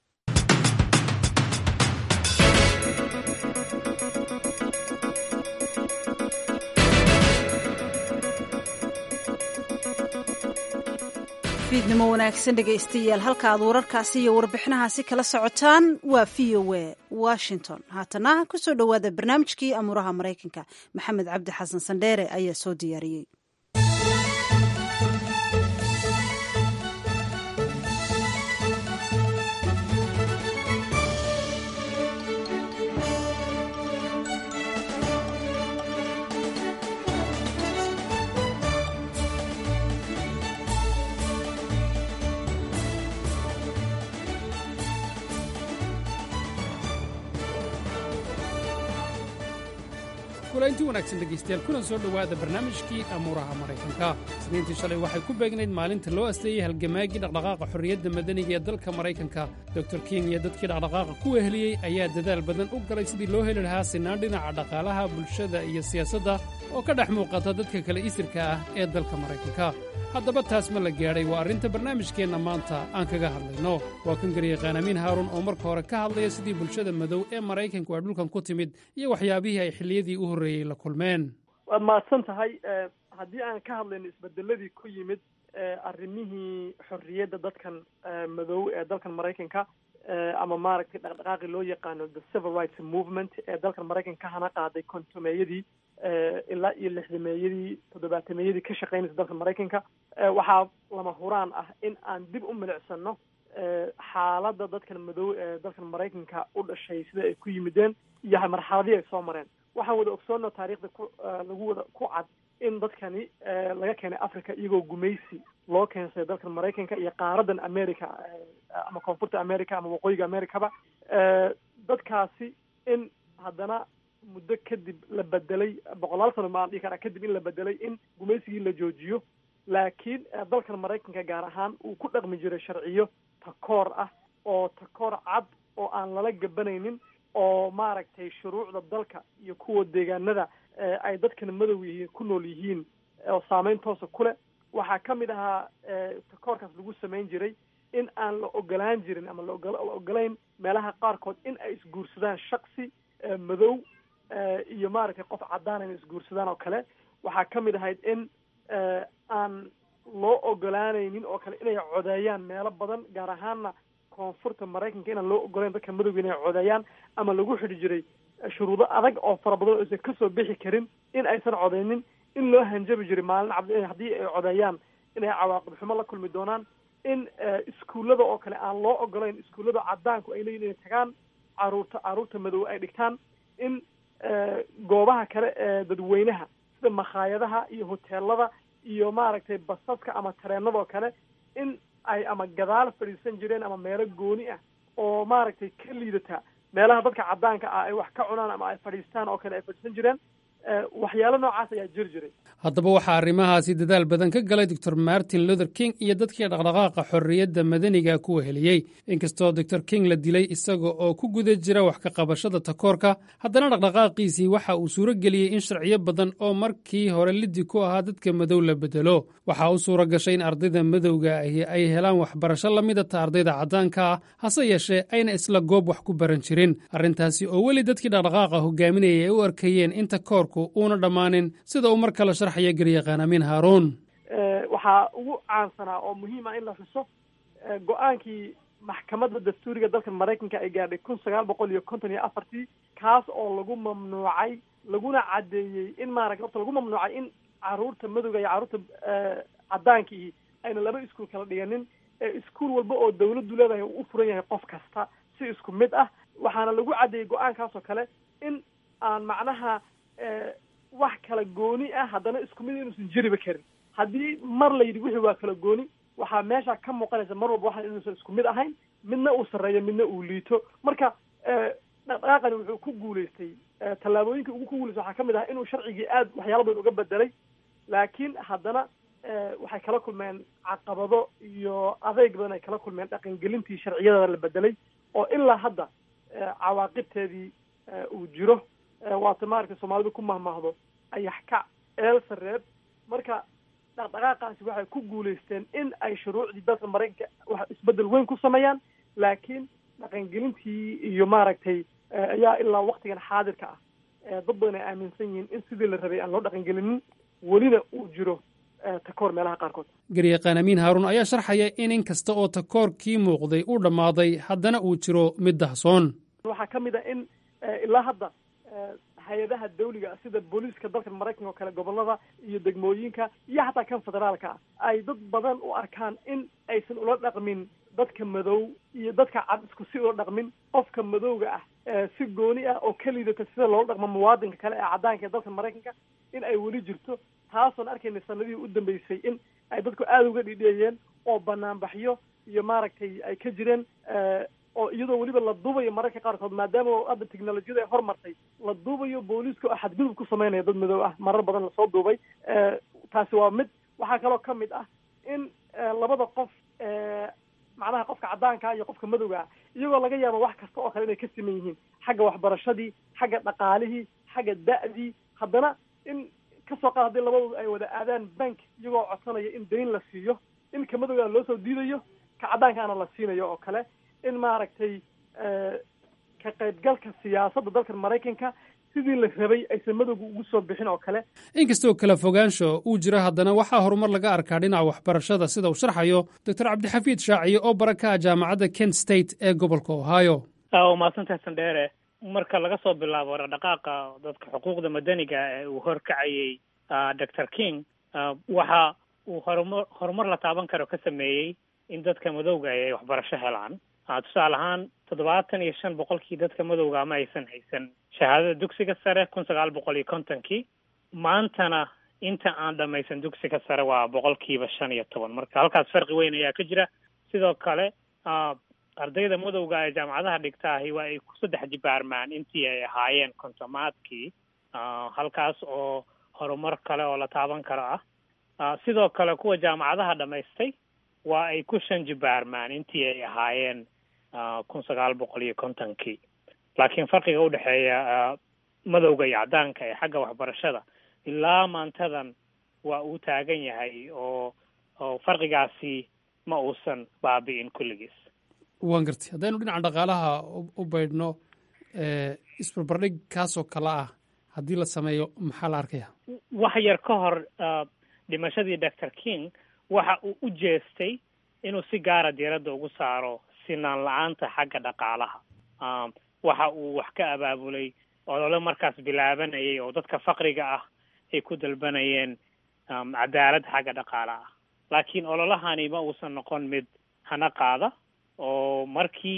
fiidnimo wanaagsan dhegaystayaal halka aad wararkaasi iyo warbixinahaasi kala socotaan waa v o a washington haatana kusoo dhowaada barnaamijkii amuuraha maraykanka maxamed cabdi xasan sandheere ayaa soo diyaariyey kulaynti wanaagsan dhegaystayaal kuna soo dhowaada barnaamijkii amuuraha maraykanka isniintii shalay waxay ku beegnayd maalinta loo asteeyey halgamaagii dhaqdhaqaaqa xorriyadda madaniga ee dalka maraykanka dor king iyo dadkii dhaqdhaqaaqa ku weheliyey ayaa dadaal badan u galay sidii loo heli lahaa sinaan dhinaca dhaqaalaha bulshada iyo siyaasadda oo ka dhex muuqata dadka kale isirka ah ee dalka maraykanka haddaba taas ma la gaadhay waa arrinta barnaamijkeenna maanta aan kaga hadlayno waa kan garyaqaan amiin haaruun oo marka hore ka hadlaya sidii bulshada madow ee maraykanku ay dhulkan ku timid iyo waxyaabihii ay xilliyadii u horreeyey la kulmeen waad mahadsan tahay haddii aan ka hadlayno isbedeladii ku yimid arrimihii xorriyadda dadkan madow ee dalkan maraykanka ama maaragtay dhaqdhaqaaqii loo yaqaano the civil rights movement ee dalkan maraykanka ka hana qaaday kontomeeyadii ilaa iyo lixdameeyadii toddobaatameyadii ka shaqaynaysa dalka maraykanka waxaa lama huraan ah in aan dib u milicsano xaaladda dadkan madow ee dalkan maraykanka u dhashay sida ay ku yimideen iyo marxaladii ay soo mareen waxaan wada ogsoonno taariikhda ku lagu wada ku cad in dadkani laga keenay africa iyagoo gumaysi loo keensaday dalkan maraykanka iyo qaaradan america ama koonfurta america ama waqooyiga americaba dadkaasi in haddana muddo kadib la bedelay boqolaal sano maan dhihi karaa kadib in la bedelay in gumaysigii la joojiyo laakiin dalkan maraykanka gaar ahaan uu ku dhaqmi jiray sharciyo takoor ah oo takoor cad oo aan lala gabanaynin oo maaragtay shuruucda dalka iyo kuwa deegaanada ay dadkan madow yihiin ku nool yihiin oo saameyn toosa ku leh waxaa ka mid ahaa takoorkaas lagu samayn jiray in aan la ogolaan jirin ama laola ogolayn meelaha qaarkood in ay isguursadaan shaksi madow iyo maaragtay qof caddaan inay isguursadaan oo kale waxaa ka mid ahayd in aan loo ogolaanaynin oo kale inay codeeyaan meelo badan gaar ahaanna koonfurta maraykanka inaan loo ogolayn dadka madowga inay codeeyaan ama lagu xidhi jiray shuruudo adag oo fara badan oo aysan kasoo bixi karin in aysan codeynin in loo hanjabi jiray maalin cabdi haddii ay codeeyaan inay cawaaqib xumo la kulmi doonaan in iskuullada oo kale aan loo ogolayn iskuullada caddaanku ay leeyihin inay tagaan caruurta caruurta madow ay dhigtaan in goobaha kale ee dadweynaha sida makhaayadaha iyo hoteelada iyo maaragtay basaska ama tareenadoo kale in ay ama gadaal fadhiisan jireen ama meelo gooni ah oo maaragtay ka liidata meelaha dadka caddaanka ah ay wax ka cunaan ama ay fadhiistaan oo kale ay fadhiisan jireen waxyaalo noocaas ayaa jiri jiray haddaba waxaa arrimahaasi dadaal badan ka galay doctor martin luther king iyo dadkii dhaqdhaqaaqa xorriyadda madaniga ku weheliyey inkastoo doctor king la dilay isaga oo ku guda jira wax ka qabashada takoorka haddana dhaqdhaqaaqiisii waxa uu suuro geliyey in sharciyo badan oo markii hore liddi ku ahaa dadka madow la bedelo waxaa u suura gashay in ardayda madowga ahi ay helaan waxbarasho la midata ardayda caddaanka ah hase yeeshee ayna isla goob wax ku baran jirin arrintaasi oo weli dadkii dhaqdhaqaaqa hogaaminayay ay u arkayeen in takoorku uuna dhammaanin sida uu mar kale sharxaya garyaqaan amiin haaruun waxaa ugu caansanaa oo muhiima in la xuso go-aankii maxkamadda dastuuriga dalka maraykanka ay gaadhay kun sagaal boqol iyo konton iyo afartii kaas oo lagu mamnuucay laguna caddeeyey in maaragta horta lagu mamnuucay in caruurta madowga iyo carruurta caddaankiihi ayna laba iskuol kala dhiganin ee iskuol walba oo dawladdu leedahay uu u furan yahay qof kasta si isku mid ah waxaana lagu caddeeyey go-aankaas oo kale in aan macnaha wax kala gooni ah haddana isku mid inuusan jiriba karin haddii mar la yidhi wixii waa kala gooni waxaa meesha ka muuqanaysa mar walba waxaan inuusan isku mid ahayn midna uu sarreeyo midna uu liito marka dhaqdhaqaaqani wuxuu ku guulaystay tallaabooyinkii ugu ku guulaystay waxaa ka mid ah inuu sharcigii aad waxyaala badan uga bedelay laakiin haddana waxay kala kulmeen caqabado iyo adeyg badan ay kala kulmeen dhaqangelintii sharciyada la bedelay oo ilaa hadda cawaaqibteedii uu jiro waata maaragtay soomaalidu ku mahmahdo ayax kac eel sareeb marka dhaqdhaqaaqaasi waxay ku guulaysteen in ay shuruucdii dalka maraykanka wax isbedel weyn ku sameeyaan laakiin dhaqangelintii iyo maaragtay ayaa ilaa waktigan xaadirka ah dad badan ay aaminsan yihiin in sidii la rabay aan loo dhaqangelinin welina uu jiro takoor meelaha qaarkood garyaqaan amiin haaruun ayaa sharxaya in in kasta oo takoorkii muuqday uu dhammaaday haddana uu jiro mid dahsoon waxaa ka mid a in ilaa hadda hay-adaha dawliga sida booliiska dalka maraykanka oo kale gobolada iyo degmooyinka iyo xataa kan federaalka ah ay dad badan u arkaan in aysan ula dhaqmin dadka madow iyo dadka cad isku si ula dhaqmin qofka madowga ah si gooni ah oo ka liidata sida loola dhaqmo muwaadinka kale ee caddaanka ee dalka maraykanka in ay weli jirto taasoon arkayna sanadihii u dambeysay in ay dadku aada uga dhidheeyeen oo banaanbaxyo iyo maaragtay ay ka jireen oo iyadoo weliba la duubayo mararka qaarkood maadaama hadda technolojiyada ay hormartay la duubayo booliiska oo xadgudub ku sameynaya dad madow ah marar badan lasoo duubay taasi waa mid waxaa kaloo ka mid ah in labada qof macnaha qofka caddaanka iyo qofka madowga ah iyagoo laga yaabo wax kasta oo kale inay ka siman yihiin xagga waxbarashadii xagga dhaqaalihii xagga da'dii haddana in kasoo qaad haddii labadooda ay wada aadaan bank iyagoo codsanaya in dayn la siiyo in ka madowgaana loo soo diidayo ka caddaankaana la siinayo oo kale in maaragtay ka qaybgalka siyaasadda dalka maraykanka sidii la rabay aysan madowga ugu soo bixin oo kale inkastoo kala fogaansho uu jiro haddana waxaa horumar laga arkaa dhinaca waxbarashada sida uu sharxayo doctor cabdixafiid shaaciye oo baraka ah jaamacadda kent state ee gobolka ohio waa mahadsantahay sandheere marka laga soo bilaabo dhaqdhaqaaqa dadka xuquuqda madaniga ee uu horkacayey doctor king waxa uu horumar horumar la taaban karo ka sameeyey in dadka madowga ay waxbarasho helaan tusaale ahaan toddobaatan iyo shan boqolkii dadka madowga ma aysan haysan shahaadada dugsiga sare kun sagaal boqol iyo kontonkii maantana inta aan dhamaysan dugsiga sare waa boqolkiiba shan iyo toban marka halkaas farqi weyn ayaa ka jira sidoo kale ardayda madowga ee jaamacadaha dhigtaahi waa ay ku saddex jibaarmaan intii ay ahaayeen kontomaadkii halkaas oo horumar kale oo la taaban karo ah sidoo kale kuwa jaamacadaha dhamaystay waa ay ku shan jibaarmaan intii ay ahaayeen kun sagaal boqol iyo kontonkii laakiin farqiga udhexeeya madowga iyo caddaanka ee xagga waxbarashada ilaa maantadan waa uu taagan yahay oo oo farqigaasi ma uusan baabi'in kulligiis waan gartay haddaynu dhinaca dhaqaalaha u baydhno isbarbardhig kaasoo kale ah haddii la sameeyo maxaa la arkaya wax yar ka hor dhimashadii doctor king waxa uu u jeestay inuu si gaara diiradda ugu saaro sinaan la-aanta xagga dhaqaalaha waxa uu wax ka abaabulay olole markaas bilaabanayay oo dadka faqriga ah ay ku dalbanayeen cadaalad xagga dhaqaalaha laakiin ololahani ma uusan noqon mid hana qaada oo markii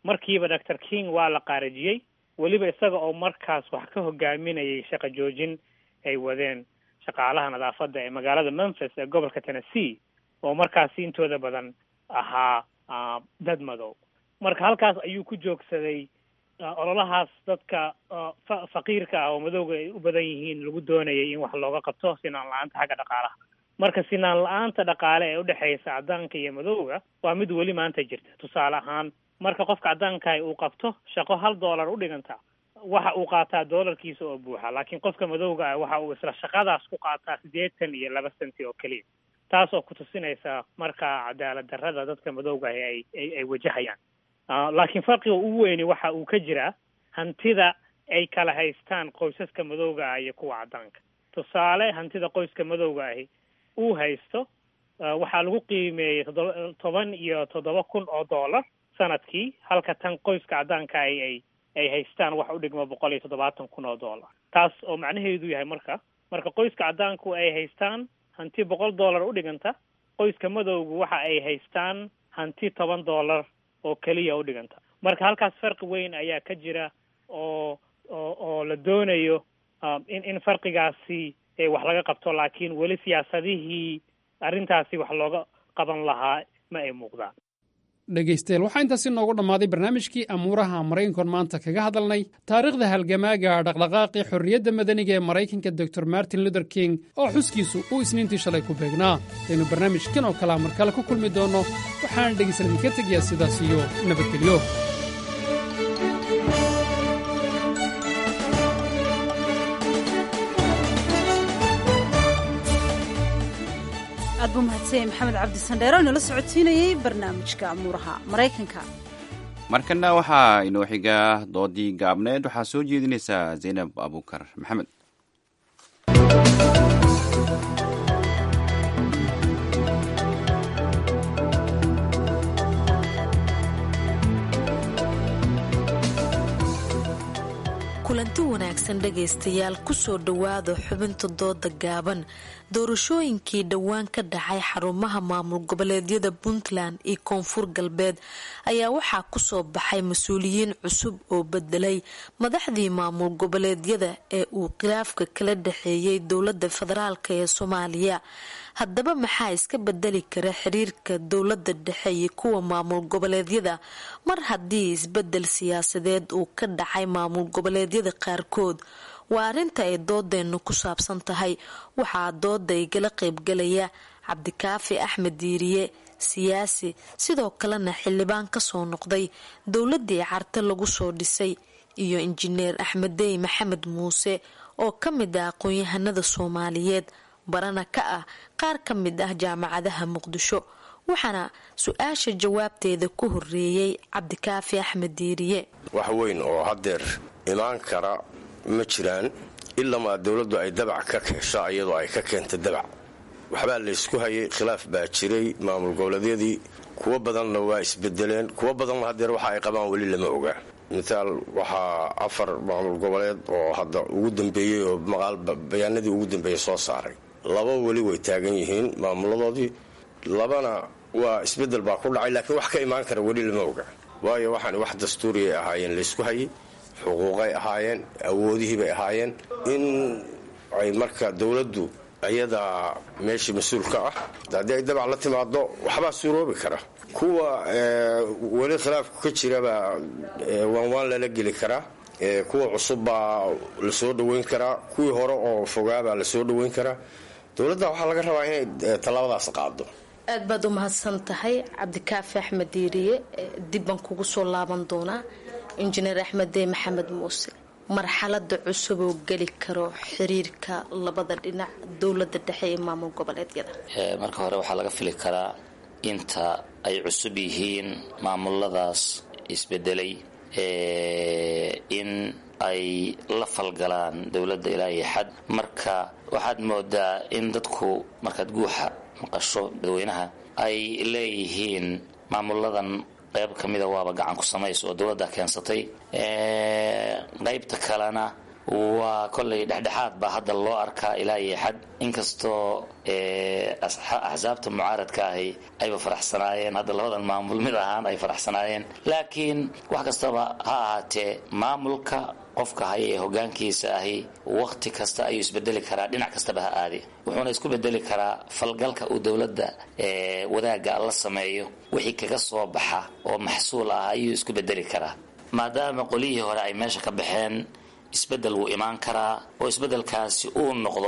markiiba doctor king waa la qaarajiyey weliba isaga oo markaas wax ka hogaaminayay shaqo joojin ay wadeen shaqaalaha nadaafadda ee magaalada memphis ee gobolka tennessee oo markaasi intooda badan ahaa dad madow marka halkaas ayuu ku joogsaday ololahaas dadka faqiirka ah oo madowga ay u badan yihiin lagu doonayay in wax looga qabto sinaan la-aanta xagga dhaqaalaha marka sinaan la-aanta dhaqaale ee udhexaysa caddaanka iyo madowga waa mid weli maanta jirta tusaale ahaan marka qofka caddaankahi uu qabto shaqo hal dollar u dhiganta waxa uu qaataa doolarkiisa oo buuxa laakiin qofka madowga ah waxa uu isla shaqadaas ku qaataa siddeetan iyo laba senti oo keliya taas oo kutusinaysa marka cadaalad darrada dadka madowga ahi ay ay ay wajahayaan laakiin farqiga ugu weyni waxa uu ka jiraa hantida ay kala haystaan qoysaska madowga ah iyo kuwa caddaanka tusaale hantida qoyska madowga ahi uu haysto waxaa lagu qiimeeyey toddoba toban iyo toddoba kun oo dollar sanadkii halka tan qoyska caddaanka ay ay ay haystaan wax u dhigmo boqol iyo toddobaatan kun oo dollar taas oo macnaheedu yahay marka marka qoyska caddaanku ay haystaan hanti boqol dollar u dhiganta qoyska madowgu waxa ay haystaan hanti toban dollar oo keliya u dhiganta marka halkaas farqi weyn ayaa ka jira oo oo oo la doonayo in in farqigaasi wax laga qabto laakiin weli siyaasadihii arrintaasi wax looga qaban lahaa ma ay muuqdaan dhegaystayaal waxaa intaasi noogu dhammaaday barnaamijkii amuuraha maraykankoon maanta kaga hadalnay taariikhda halgamaaga dhaqdhaqaaqii xorriyadda madaniga ee maraykanka doctor martin luther king oo xuskiisu uu isniintii shalay ku beegnaa aynu barnaamijkan oo kalea mar kale ku kulmi doonno waxaana dhegaysan idinka tegayaa sidaas iyo nabadgelyo aad buu mahadsanyay maxamed cabdi sandheero inala socodsiinayey barnaamijka amuuraha maraykanka markana waxaa inoo xiga doodii gaabneed waxaa soo jeedinaysaa zaynab abuukar maxamed kulanti wanaagsan dhegaystayaal kusoo dhowaada xubinta dooda gaaban doorashooyinkii dhowaan ka dhacay xarumaha maamul goboleedyada puntland iyo koonfur galbeed ayaa waxaa kusoo baxay mas-uuliyiin cusub oo bedelay madaxdii maamul goboleedyada ee uu khilaafka kala dhexeeyay dowlada federaalk ee soomaaliya haddaba maxaa iska bedeli kara xiriirka dowlada dhexe iyo kuwa maamul goboleedyada mar haddii isbedel siyaasadeed uu ka dhacay maamul goboleedyada qaarkood waa arrinta ay doodeenu ku saabsan tahay waxaa dooda igala qeybgalaya cabdikaafi axmed diiriye siyaasi sidoo kalena xildhibaan kasoo noqday dowladii carte lagu soo dhisay iyo injineer axmeddey maxamed muuse oo ka mid ah aqoon-yahanada soomaaliyeed barana ka ah qaar ka mid ah jaamacadaha muqdisho waxaana su-aasha jawaabteeda ku horeeyey cabdikaafi axmed diiriye wax weyn oo hadeer imaan kara ma jiraan ilamaa dowladdu ay dabac ka keesho iyadoo ay ka keenta dabac waxbaa laysku hayay khilaaf baa jiray maamul goboleedyadii kuwo badanna waa isbedeleen kuwo badanna hadeer waxa ay qabaan weli lama ogaa mithaal waxaa afar maamul goboleed oo hadda ugu dambeeyey oo maqaal bayaanadii ugu dambeeyey soo saaray laba weli way taagan yihiin maamuladoodii labana waa isbedel baa ku dhacay laakiin wax ka imaan kara weli lama oga waayo waxaan wax dastuuriay ahaayeen laysku hayay xuquuqay ahaayeen awoodihiibay ahaayeen in ay marka dowladdu iyadaa meeshii mas-uulka ah haddii ay dabac la timaado waxbaa suuroobi kara kuwa weli khilaafku ka jirabaa waanwaan lala geli karaa kuwa cusub baa lasoo dhoweyn karaa kuwii hore oo fogaabaa lasoo dhoweyn karaa dowladda waxaa laga rabaa inay tallaabadaas qaado aad baad u mahadsan tahay cabdikaafi axmed diiriye dibbaan kugu soo laaban doonaa injineer axmeddey maxamed muuse marxalada cusub oo geli karo xiriirka labada dhinac dowlada dhexe ee maamul goboleedyada marka hore waxaa laga fili karaa inta ay cusub yihiin maamuladaas isbedelay in ay la falgalaan dowladda ilaa iyo xad marka waxaad moodaa in dadku markaad guuxa maqasho dadweynaha ay leeyihiin maamuladan qayb ka mida waaba gacan ku samaysa oo dowladda keensatay qaybta kalena waa kollay dhexdhexaad baa hadda loo arkaa ilaa iyo xad inkastoo axsaabta mucaaradka ahi ayba faraxsanaayeen hadda labadan maamul mid ahaan ay faraxsanaayeen laakiin wax kastaba ha ahaatee maamulka qofka haya ee hogaankiisa ahi wakhti kasta ayuu isbedeli karaa dhinac kastaba ha aadi wuxuuna isku bedeli karaa falgalka uu dowladda wadaagga la sameeyo wixii kaga soo baxa oo maxsuul ah ayuu isku bedeli karaa maadaama qolihii hore ay meesha ka baxeen isbedel wuu imaan karaa oo isbedelkaasi uu noqdo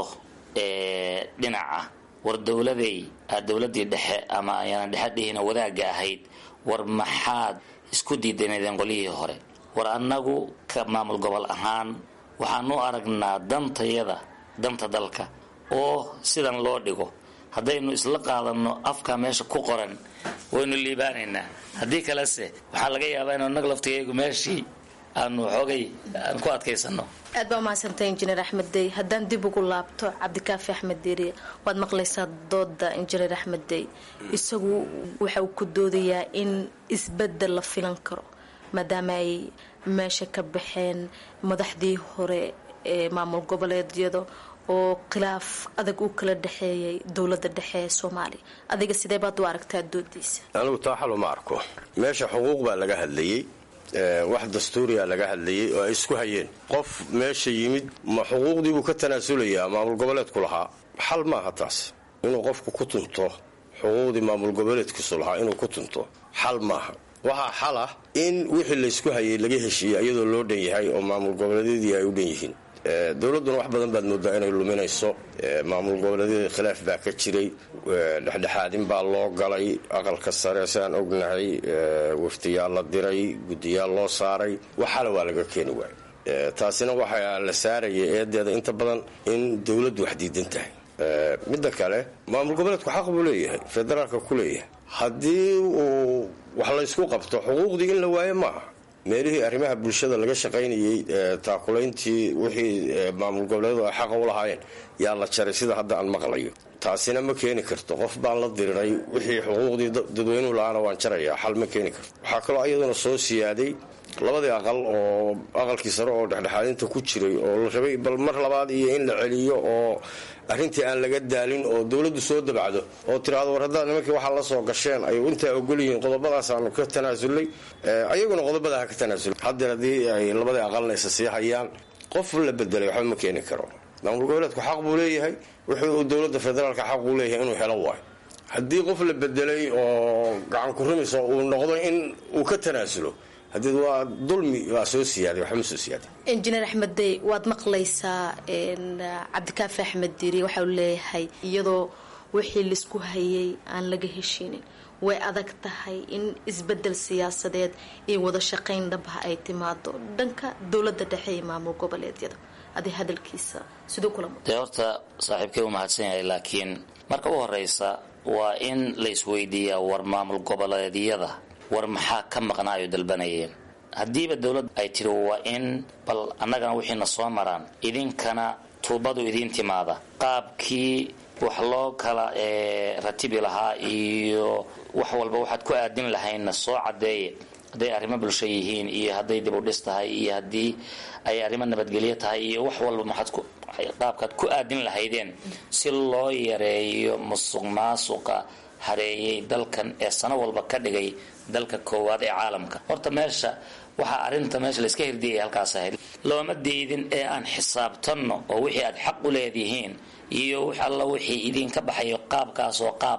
dhinaca war dowladay dowladii dhexe ama ayaanan dhexe dhihina wadaagga ahayd war maxaad isku diidanadeen qolihii hore war annagu ka maamul gobol ahaan waxaan u aragnaa dantayada danta dalka oo sidan loo dhigo haddaynu isla qaadanno afka meesha ku qoran waynu liibaanaynaa haddii kalese waxaa laga yaabaa inu nag laftigeegu meeshii aanu xoogay aan ku adkaysano aad baa umahadsantay injineer axmed dey haddaan dib ugu laabto cabdikaafi axmed diiriye waad maqlaysaa dooda injineer axmed dey isagu waxa uu ku doodayaa in isbedel la filan karo maadaama ay meesha ka baxeen madaxdii hore ee maamul goboleedyada oo khilaaf adag uu kala dhexeeyay dowlada dhexe ee soomaaliya adiga sidee baad u aragtaa doodiisa anigu taa xal uma arko meesha xuquuq baa laga hadlayey wax dastuuriya laga hadlayay oo ay isku hayeen qof meesha yimid ma xuquuqdiibuu ka tanaasulayaa maamul goboleedku lahaa xal maaha taas inuu qofku ku tunto xuquuqdii maamul goboleedkiisu lahaa inuu ku tunto xal maaha waxaa xal ah in wixii laysku hayay laga heshiiyey iyadoo loo dhan yahay oo maamul goboleedyadii ay u dhan yihiin dowladduna wax badan baad moodaa inay luminayso maamul goboleedyada khilaaf baa ka jiray dhexdhexaadin baa loo galay aqalka sare siaan ognahay waftiyaal la diray guddiyaal loo saaray waxala waa laga keeni waayay taasina waxaa la saaraya eedeeda inta badan in dowladdu wax diidan tahay midda kale maamul goboleedku xaq buu leeyahay federaalka ku leeyahay haddii uu wax laysku qabto xuquuqdii in la waayo maaha meelihii arrimaha bulshada laga shaqaynayey taakulayntii wixii maamul goboleedu ay xaqa u lahaayeen yaa la jaray sida hadda aan maqlayo taasina ma keeni karto qof baan la diriray wixii xuquuqdii dadweynuhu la-aana waan jarayaa xal ma keeni karto waxaa kaloo iyaduna soo siyaaday labadii aqal oo aqalkii sare oo dhexdhexaadinta ku jiray oo la rabay bal mar labaad iyo in la celiyo oo arrintii aan laga daalin oo dowladdu soo dabacdo oo tiraahdo war haddaad nimankii waxaa la soo gasheen ay intaa ogolyihiin qodobadaasaanu ka tanaasulnay ayaguna qodobada ha ka tanaasulay haddeer haddii ay labadii aqalna isa sii hayaan qof la bedelay waxba ma keeni karo maamul goboleedku xaq buu leeyahay wuxuu dowladda federaalka xaq uu leeyahay inuu helo waayo haddii qof la bedelay oo gacan ku rumayso uu noqdo in uu ka tanaasulo haddii waa dulmi waa soo siyaaday waxba ma soo siyaaday injineer axmed dey waad maqlaysaa cabdikaafi axmed diiri waxa uu leeyahay iyadoo wixii laisku hayay aan laga heshiinin way adag tahay in isbedel siyaasadeed iyo wada shaqayn dhabha ay timaado dhanka dowlada dhexe iyo maamul goboleedyada adi hadalkiisa siduu kula mud dee horta saaxiibkay u mahadsan yahay laakiin marka u horeysa waa in la isweydiiyaa war maamul goboleedyada war maxaa ka maqnaayo dalbanayeen haddiiba dowlad ay tiri waa in bal annagana wixiina soo maraan idinkana tuubadu idiin timaada qaabkii wax loo kala ratibi lahaa iyo wax walba waxaad ku aadin lahaynna soo cadeeye hadday arrimo bulsho yihiin iyo hadday dib u dhis tahay iyo haddii ay arrimo nabadgelyo tahay iyo wax walba maxaad ku qaabkaad ku aadin lahaydeen si loo yareeyo musuq maasuqa hareeyay dalkan ee sano walba ka dhigay dalka koowaad ee caalamka horta meesha waxaa arrinta meesha layska hirdiyay halkaas ahayd looma deydin ee aan xisaabtanno oo wixii aad xaq u leedihiin iyo wix alla wixii idinka baxayo qaabkaas oo qaab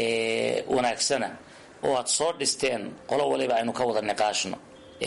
wanaagsana oo aad soo dhisteen qolo waliba aynu ka wada niqaashno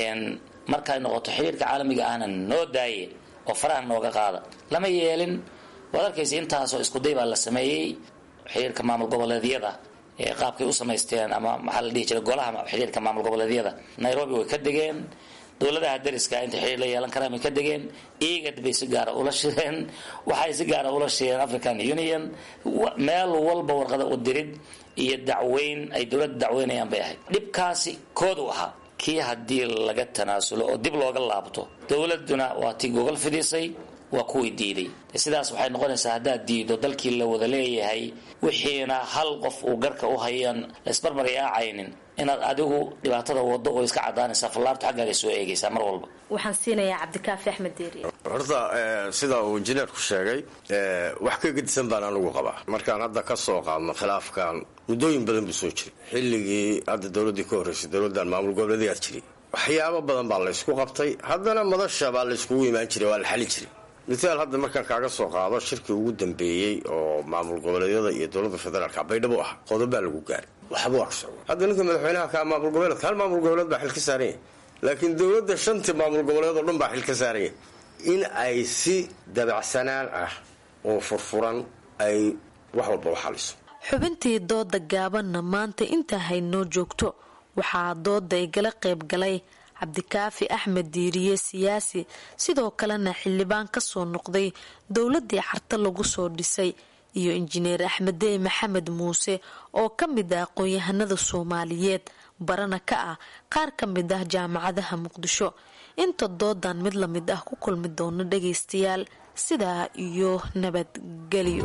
markay noqoto xiriirka caalamiga ahna noo daaye oo faraha nooga qaada lama yeelin waad arkaysa intaasoo iskuday baa la sameeyey xiriirka maamul goboleedyada ee qaabkay u samaysteen ama maxaa la dhihi jiray golaha xiriirka maamul goboleedyada nairobi way ka degeen dowladaha dariska inta xiriir la yeelan karaan bay ka degeen igad bay si gaara ula shireen waxay si gaara ula shireen african union meel walba warqada u dirid iyo dacweyn ay dowladda dacweynayaan bay ahayd dhibkaasi koodu ahaa kii haddii laga tanaasulo oo dib looga laabto dowladuna waa tii gogol fidisay waa kuwii diiday sidaas waxay noqonaysaa haddaad diido dalkii la wada leeyahay wixiina hal qof uu garka u hayan laysbarbaryaacaynin inaad adigu dhibaatada wado oo iska cadaanaysaa fallaartu xaggaaga soo eegaysaa mar walba waxaan siinayaa cabdikaafi axmed deeri horta sida uu injineerku sheegay wax ka gedisan baan anigu qabaa markaan hadda ka soo qaadno khilaafkan muddooyin badan buu soo jiray xilligii hadda dowladdii ka horreysay dowladdan maamul goboleedayaa jiray waxyaabo badan baa laysku qabtay haddana madasha baa layskugu imaan jiray waa la xalin jiray mithaal hadda markaan kaaga soo qaado shirkii ugu dambeeyey oo maamul goboleedyada iyo dowladda federaalka baydhabo ah qodobaa lagu gaaray waxba waa ka socda hadda ninka madaxweynaha ka maamul goboleedka hal maamul goboleed baa xil ka saaran yahay laakiin dowladda shantii maamul goboleed oo dhan baa xil ka saaran yahay in ay si dabacsanaan ah oo furfuran ay wax walba u xaliso xubintii dooda gaabanna maanta intaa haynoo joogto waxaa dooda igala qayb galay cabdikaafi axmed diiriye siyaasi sidoo kalena xildhibaan kasoo noqday dowladii carta lagu soo dhisay iyo injineer axmedey maxamed muuse oo ka mid ah aqoon-yahanada soomaaliyeed barana ka ah qaar ka mid ah jaamacadaha muqdisho inta doodan mid lamid ah ku kulmi doono dhagaystayaal sidaa iyo nabadgelyo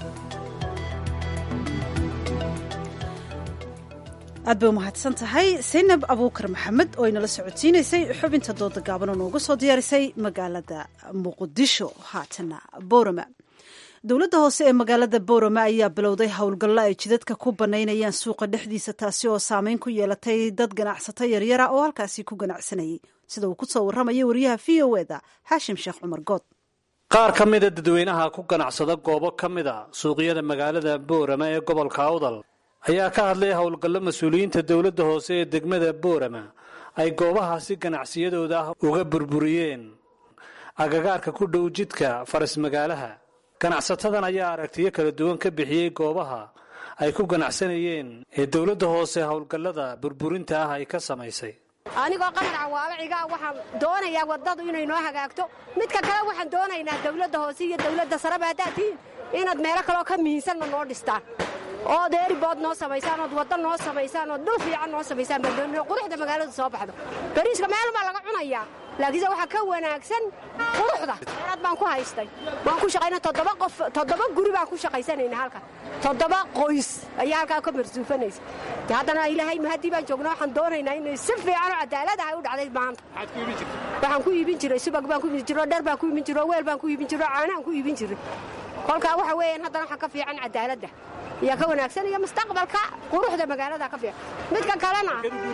aad bay umahadsan tahay saynab abuukar maxamed oo inala socodsiinaysay xubinta dooda gaaban oo nooga soo diyaarisay magaalada muqdisho haatana boorama dowladda hoose ee magaalada boorama ayaa bilowday howlgallo ay jidadka ku banaynayaan suuqa dhexdiisa taasi oo saameyn ku yeelatay dad ganacsato yaryara oo halkaasi ku ganacsanayay sida uu kusoo warramaya wariyaha v o eda xaashim sheekh cumar good qaar ka mida dadweynaha ku ganacsada goobo ka mid a suuqyada magaalada boorama ee gobolka awdal ayaa ka hadlay howlgallo mas-uuliyiinta dowladda hoose ee degmada boorama ay goobahaasi ganacsiyadooda ah uga burburiyeen agagaarka ku dhow jidka faras magaalaha ganacsatadan ayaa aragtiyo kala duwan ka bixiyey goobaha ay ku ganacsanayeen ee dowladda hoose howlgallada burburinta ah ay ka samaysay anigoo qamar cawaalaciga waxaan doonayaa waddadu inay noo hagaagto midka kale waxaan doonaynaa dawladda hoose iyo dawladda sareba haddaad tihiin inaad meelo kaleoo ka mihiinsanna noo dhistaan ood eeribood noo samaysaan ood wadda noo samaysaan ood dhul fiican noo samaysaan baa quruxda magaaladu soo baxdo bariiska meel baa laga cunayaa laakiinse waxaa ka wanaagsan quruxda aad baan ku haystay waan ku shaqayna toddoba qof toddoba guri baan ku shaqaysanayna halkan toddoba qoys ayaa halkaa ka marsuufanaysa de haddana ilaahay mahadii baan joognaa waxaan doonaynaa inay si fiican oo cadaalad ah u dhacday maanta waxaan ku iibin jiray subag baan ku iibin jiray dher baan ku iibin jiray weel baan ku iibin jiray caanaan ku iibin jiray kolkaa waxa weeyaan haddana waxaa ka fiican cadaaladda ayaa ka wanaagsan iyo mustaqbalka quruxda magaalada ka fiican midka kalena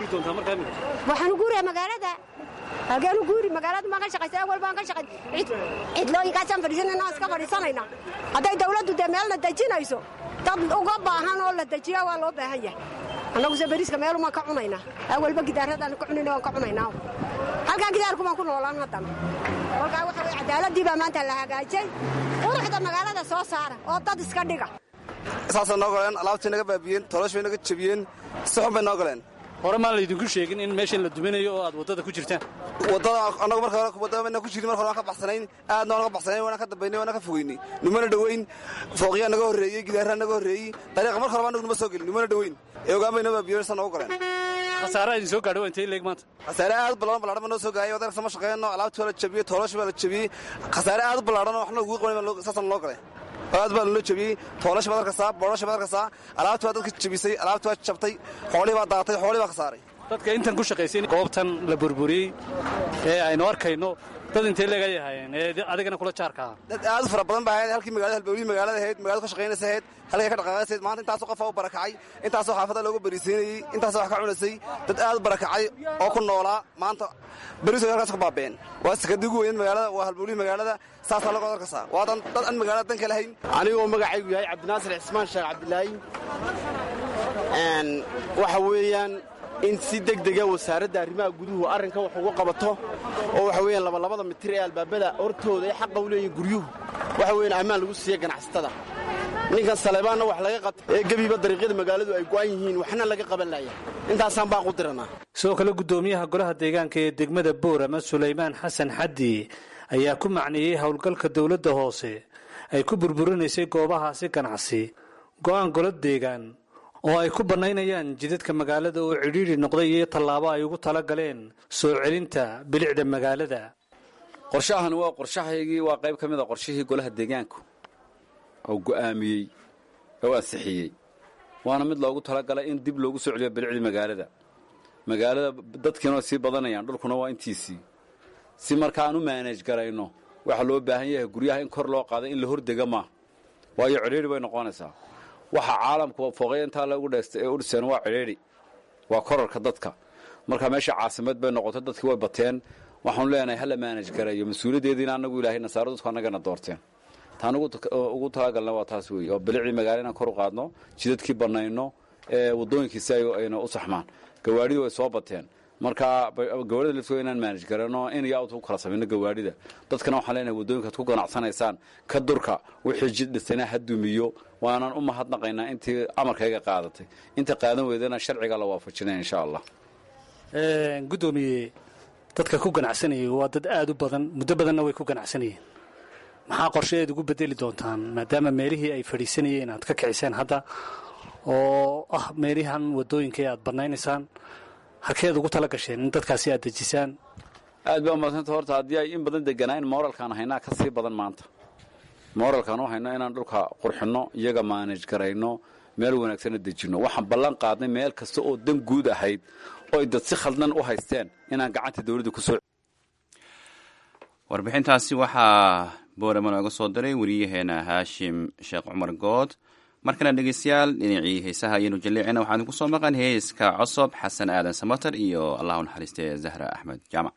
waxaanu guurayaa magaalada halkeenu guuri magaalada maan ka shaqaysa awal baan ka shaqay cidlooyinkaasaan fadhiisanayna iska fadhiisanaynaa hadday dawladdu dee meelna dejinayso dad uga baahan oo la dejiya waa loo baahan yahay annaguse beriiska meelumaan ka cunaynaa awalba gidaaradaanu ka cunayna waan ka cunaynaa halkaa gidaarku baan ku noolaan haddana kolkaa waxa weye cadaaladii baa maanta la hagaajay quruxda magaalada soo saara oo dad iska dhiga saasay noo goleen alaabtay naga baabiyeen toloosh bay naga jabiyeen si xun bay noo goleen hore maan laydinku sheegin in meeshan la duminayo oo aad waddada ku jirtaan waddada annagu marka hore waddada ku jirin marka hore waan ka baxsanayn aadna waan ka baxsanayn waana ka dambaynay waana ka fogeynay numana dhoweyn fooqyaa naga horreeyey gidaarraa naga horreeyey dariiqa marka hore annagu numa soo gelin numana dhoweyn ee ogaan bay noo baabiyeen sa noogu goleen khasaare idin soo gaadho waa intay leeg maanta khasaare aad u ballaadhan ballaadhan baa noo soo gaayay wadanka sama shaqeeyno alaabtii waa la jabiyey tooloosh baa la jabiyey khasaare aad u ballaadhan oo waxna ugu qaban saasana loo galay aad baa loo jabiyey toolash baad arkaysaa boodhash baad arkaysaa alaabtii waa dadka jabisay alaabtii waa jabtay xoolihii baa daatay xoolihii baa khasaaray dadka intan ku shaqaysay goobtan la burburiyey ee aynu arkayno dad intay leegay ahaayeen ee adigana kula jaarka ah dad aad u fara badan baa ahayd halkii magaalada halbowlihii magaalada ahayd magaalada ka shaqaynaysa ahayd halkay ka dhaqaaqaysayd maanta intaasoo qofa u barakacay intaasoo xaafada looga bariisiinayey intaasoo wax ka cunaysay dad aad u barakacay oo ku noolaa maanta beriiso halkaas ku baabeen waa sakadigu weyn magaalada waa halbowlihii magaalada saasaa laga arkaysaa waa dad aan magaalada danka lahayn anigoo magacaygu yahay cabdinaasir cismaan sheekh cabdilaahi waxa weeyaan in si degdega wasaaradda arrimaha guduhu arrinka wax uga qabato oo waxa weeyaan labalabada mitir ee albaabada hortooda ay xaqa u leeyihin guryuhu waxa weeyaan ammaan lagu siiya ganacsatada ninkan saleebaanna wax laga qabta ee gebiba dariiqyada magaaladu ay go'an yihiin waxna laga qaban laaya intaasaan baan ku diranaa sidoo kale guddoomiyaha golaha deegaanka ee degmada boorama sulaymaan xasan xaddi ayaa ku macneeyey howlgalka dowladda hoose ay ku burburinaysay goobahaasi ganacsi go'aan golo deegaan oo ay ku bannaynayaan jidadka magaalada oo cidhiidhi noqday iyo tallaabo ay ugu tala galeen soo celinta bilicda magaalada qorshahan waa qorshahaygii waa qayb ka mid a qorshihii golaha deegaanku oo go'aamiyey oo ansixiyey waana mid loogu talagalay in dib loogu soo celiyo bilicdii magaalada magaalada dadkiina waa sii badanayaan dhulkuna waa intiisii si marka aan u maanaj garayno waxaa loo baahan yahay guryaha in kor loo qaada in la hordega maaha waayo cidhiidhi bay noqonaysaa waxa caalamku fooqaya intaa lagu dheesta ee u dhiseen waa cidhiidhi waa korarka dadka marka meesha caasimad bay noqotay dadkii way bateen waxaanu leenahay hala maanaj garayo mas-uuliyaddeediina anagu ilaahay nasaaro dadku annagana doorteen taan ugu talagalna waa taas weeye oo bilicii magaala inaan kor u qaadno jidadkii bannayno ee waddooyinkiisi ayna u saxmaan gawaadhidii way soo bateen marka gawaarida laftigo inaan maanaj garano in iyo out u kala samayno gawaadhida dadkana waxaan leenahay waddooyinkaad ku ganacsanaysaan ka durka wixii jid dhisana ha dumiyo waanaan u mahadnaqaynaa intii amarkayga qaadatay inta qaadan weydana sharciga la waafajinaya insha allah gudoomiye dadka ku ganacsanayay waa dad aada u badan muddo badanna way ku ganacsanayeen maxaa qorshe eed ugu bedeli doontaan maadaama meelihii ay fadhiisanayeen aad ka kiciseen hadda oo ah meelihan wadooyinkai aad banaynaysaan halkeed ugu tala gasheen in dadkaasi aad dejisaan aad baa umadsanta horta haddii ay in badan deganaayn moralkaan haynaa ka sii badan maanta moralkaan u hayno inaan dhulka qurxinno iyaga maanaj garayno meel wanaagsana dejinno waxaan ballan qaadnay meel kasta oo dan guud ahayd oo ay dad si khaldan u haysteen inaan gacanta dawladda kusoo warbixintaasi waxaa boorama nooga soo diray wariyaheena haashim sheekh cumar good markana dhegeystayaal dhinacii heesaha ayaynu jalleecina waxaan ku soo maqan heeska cosob xasan aadan samatar iyo allah u naxariistee zahra axmed jaamac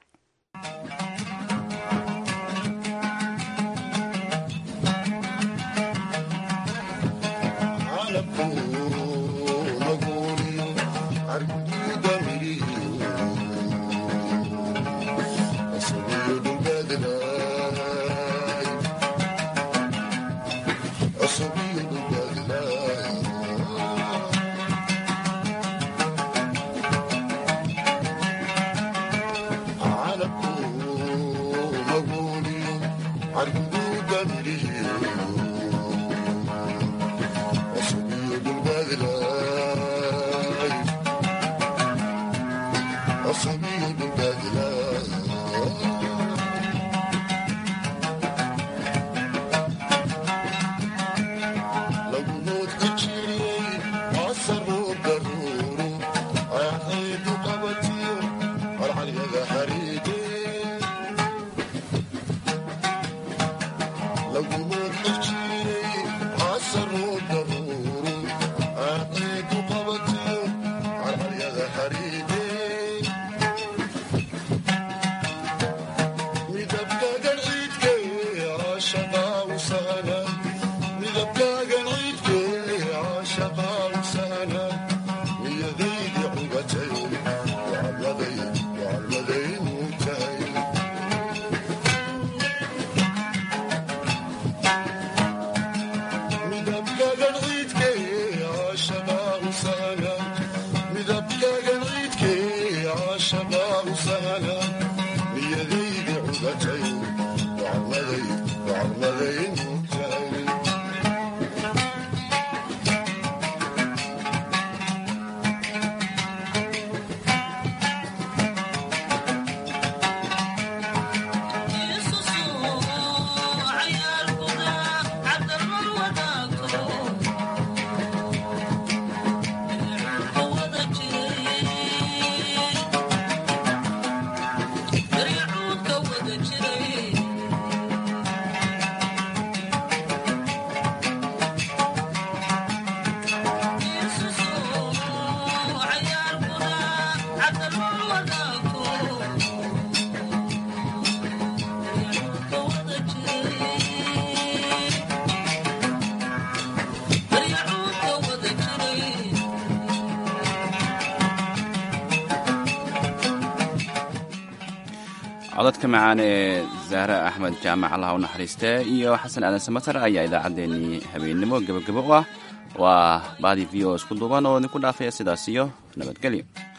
codadka macaan ee zahra axmed jaamac allah u naxariiste iyo xasan aadan samatar ayaa idaacaddeenii habeennimo gebagabo u ah waa baadi v o isku duuban oo idinku dhaafaya sidaas iyo nabadgelyo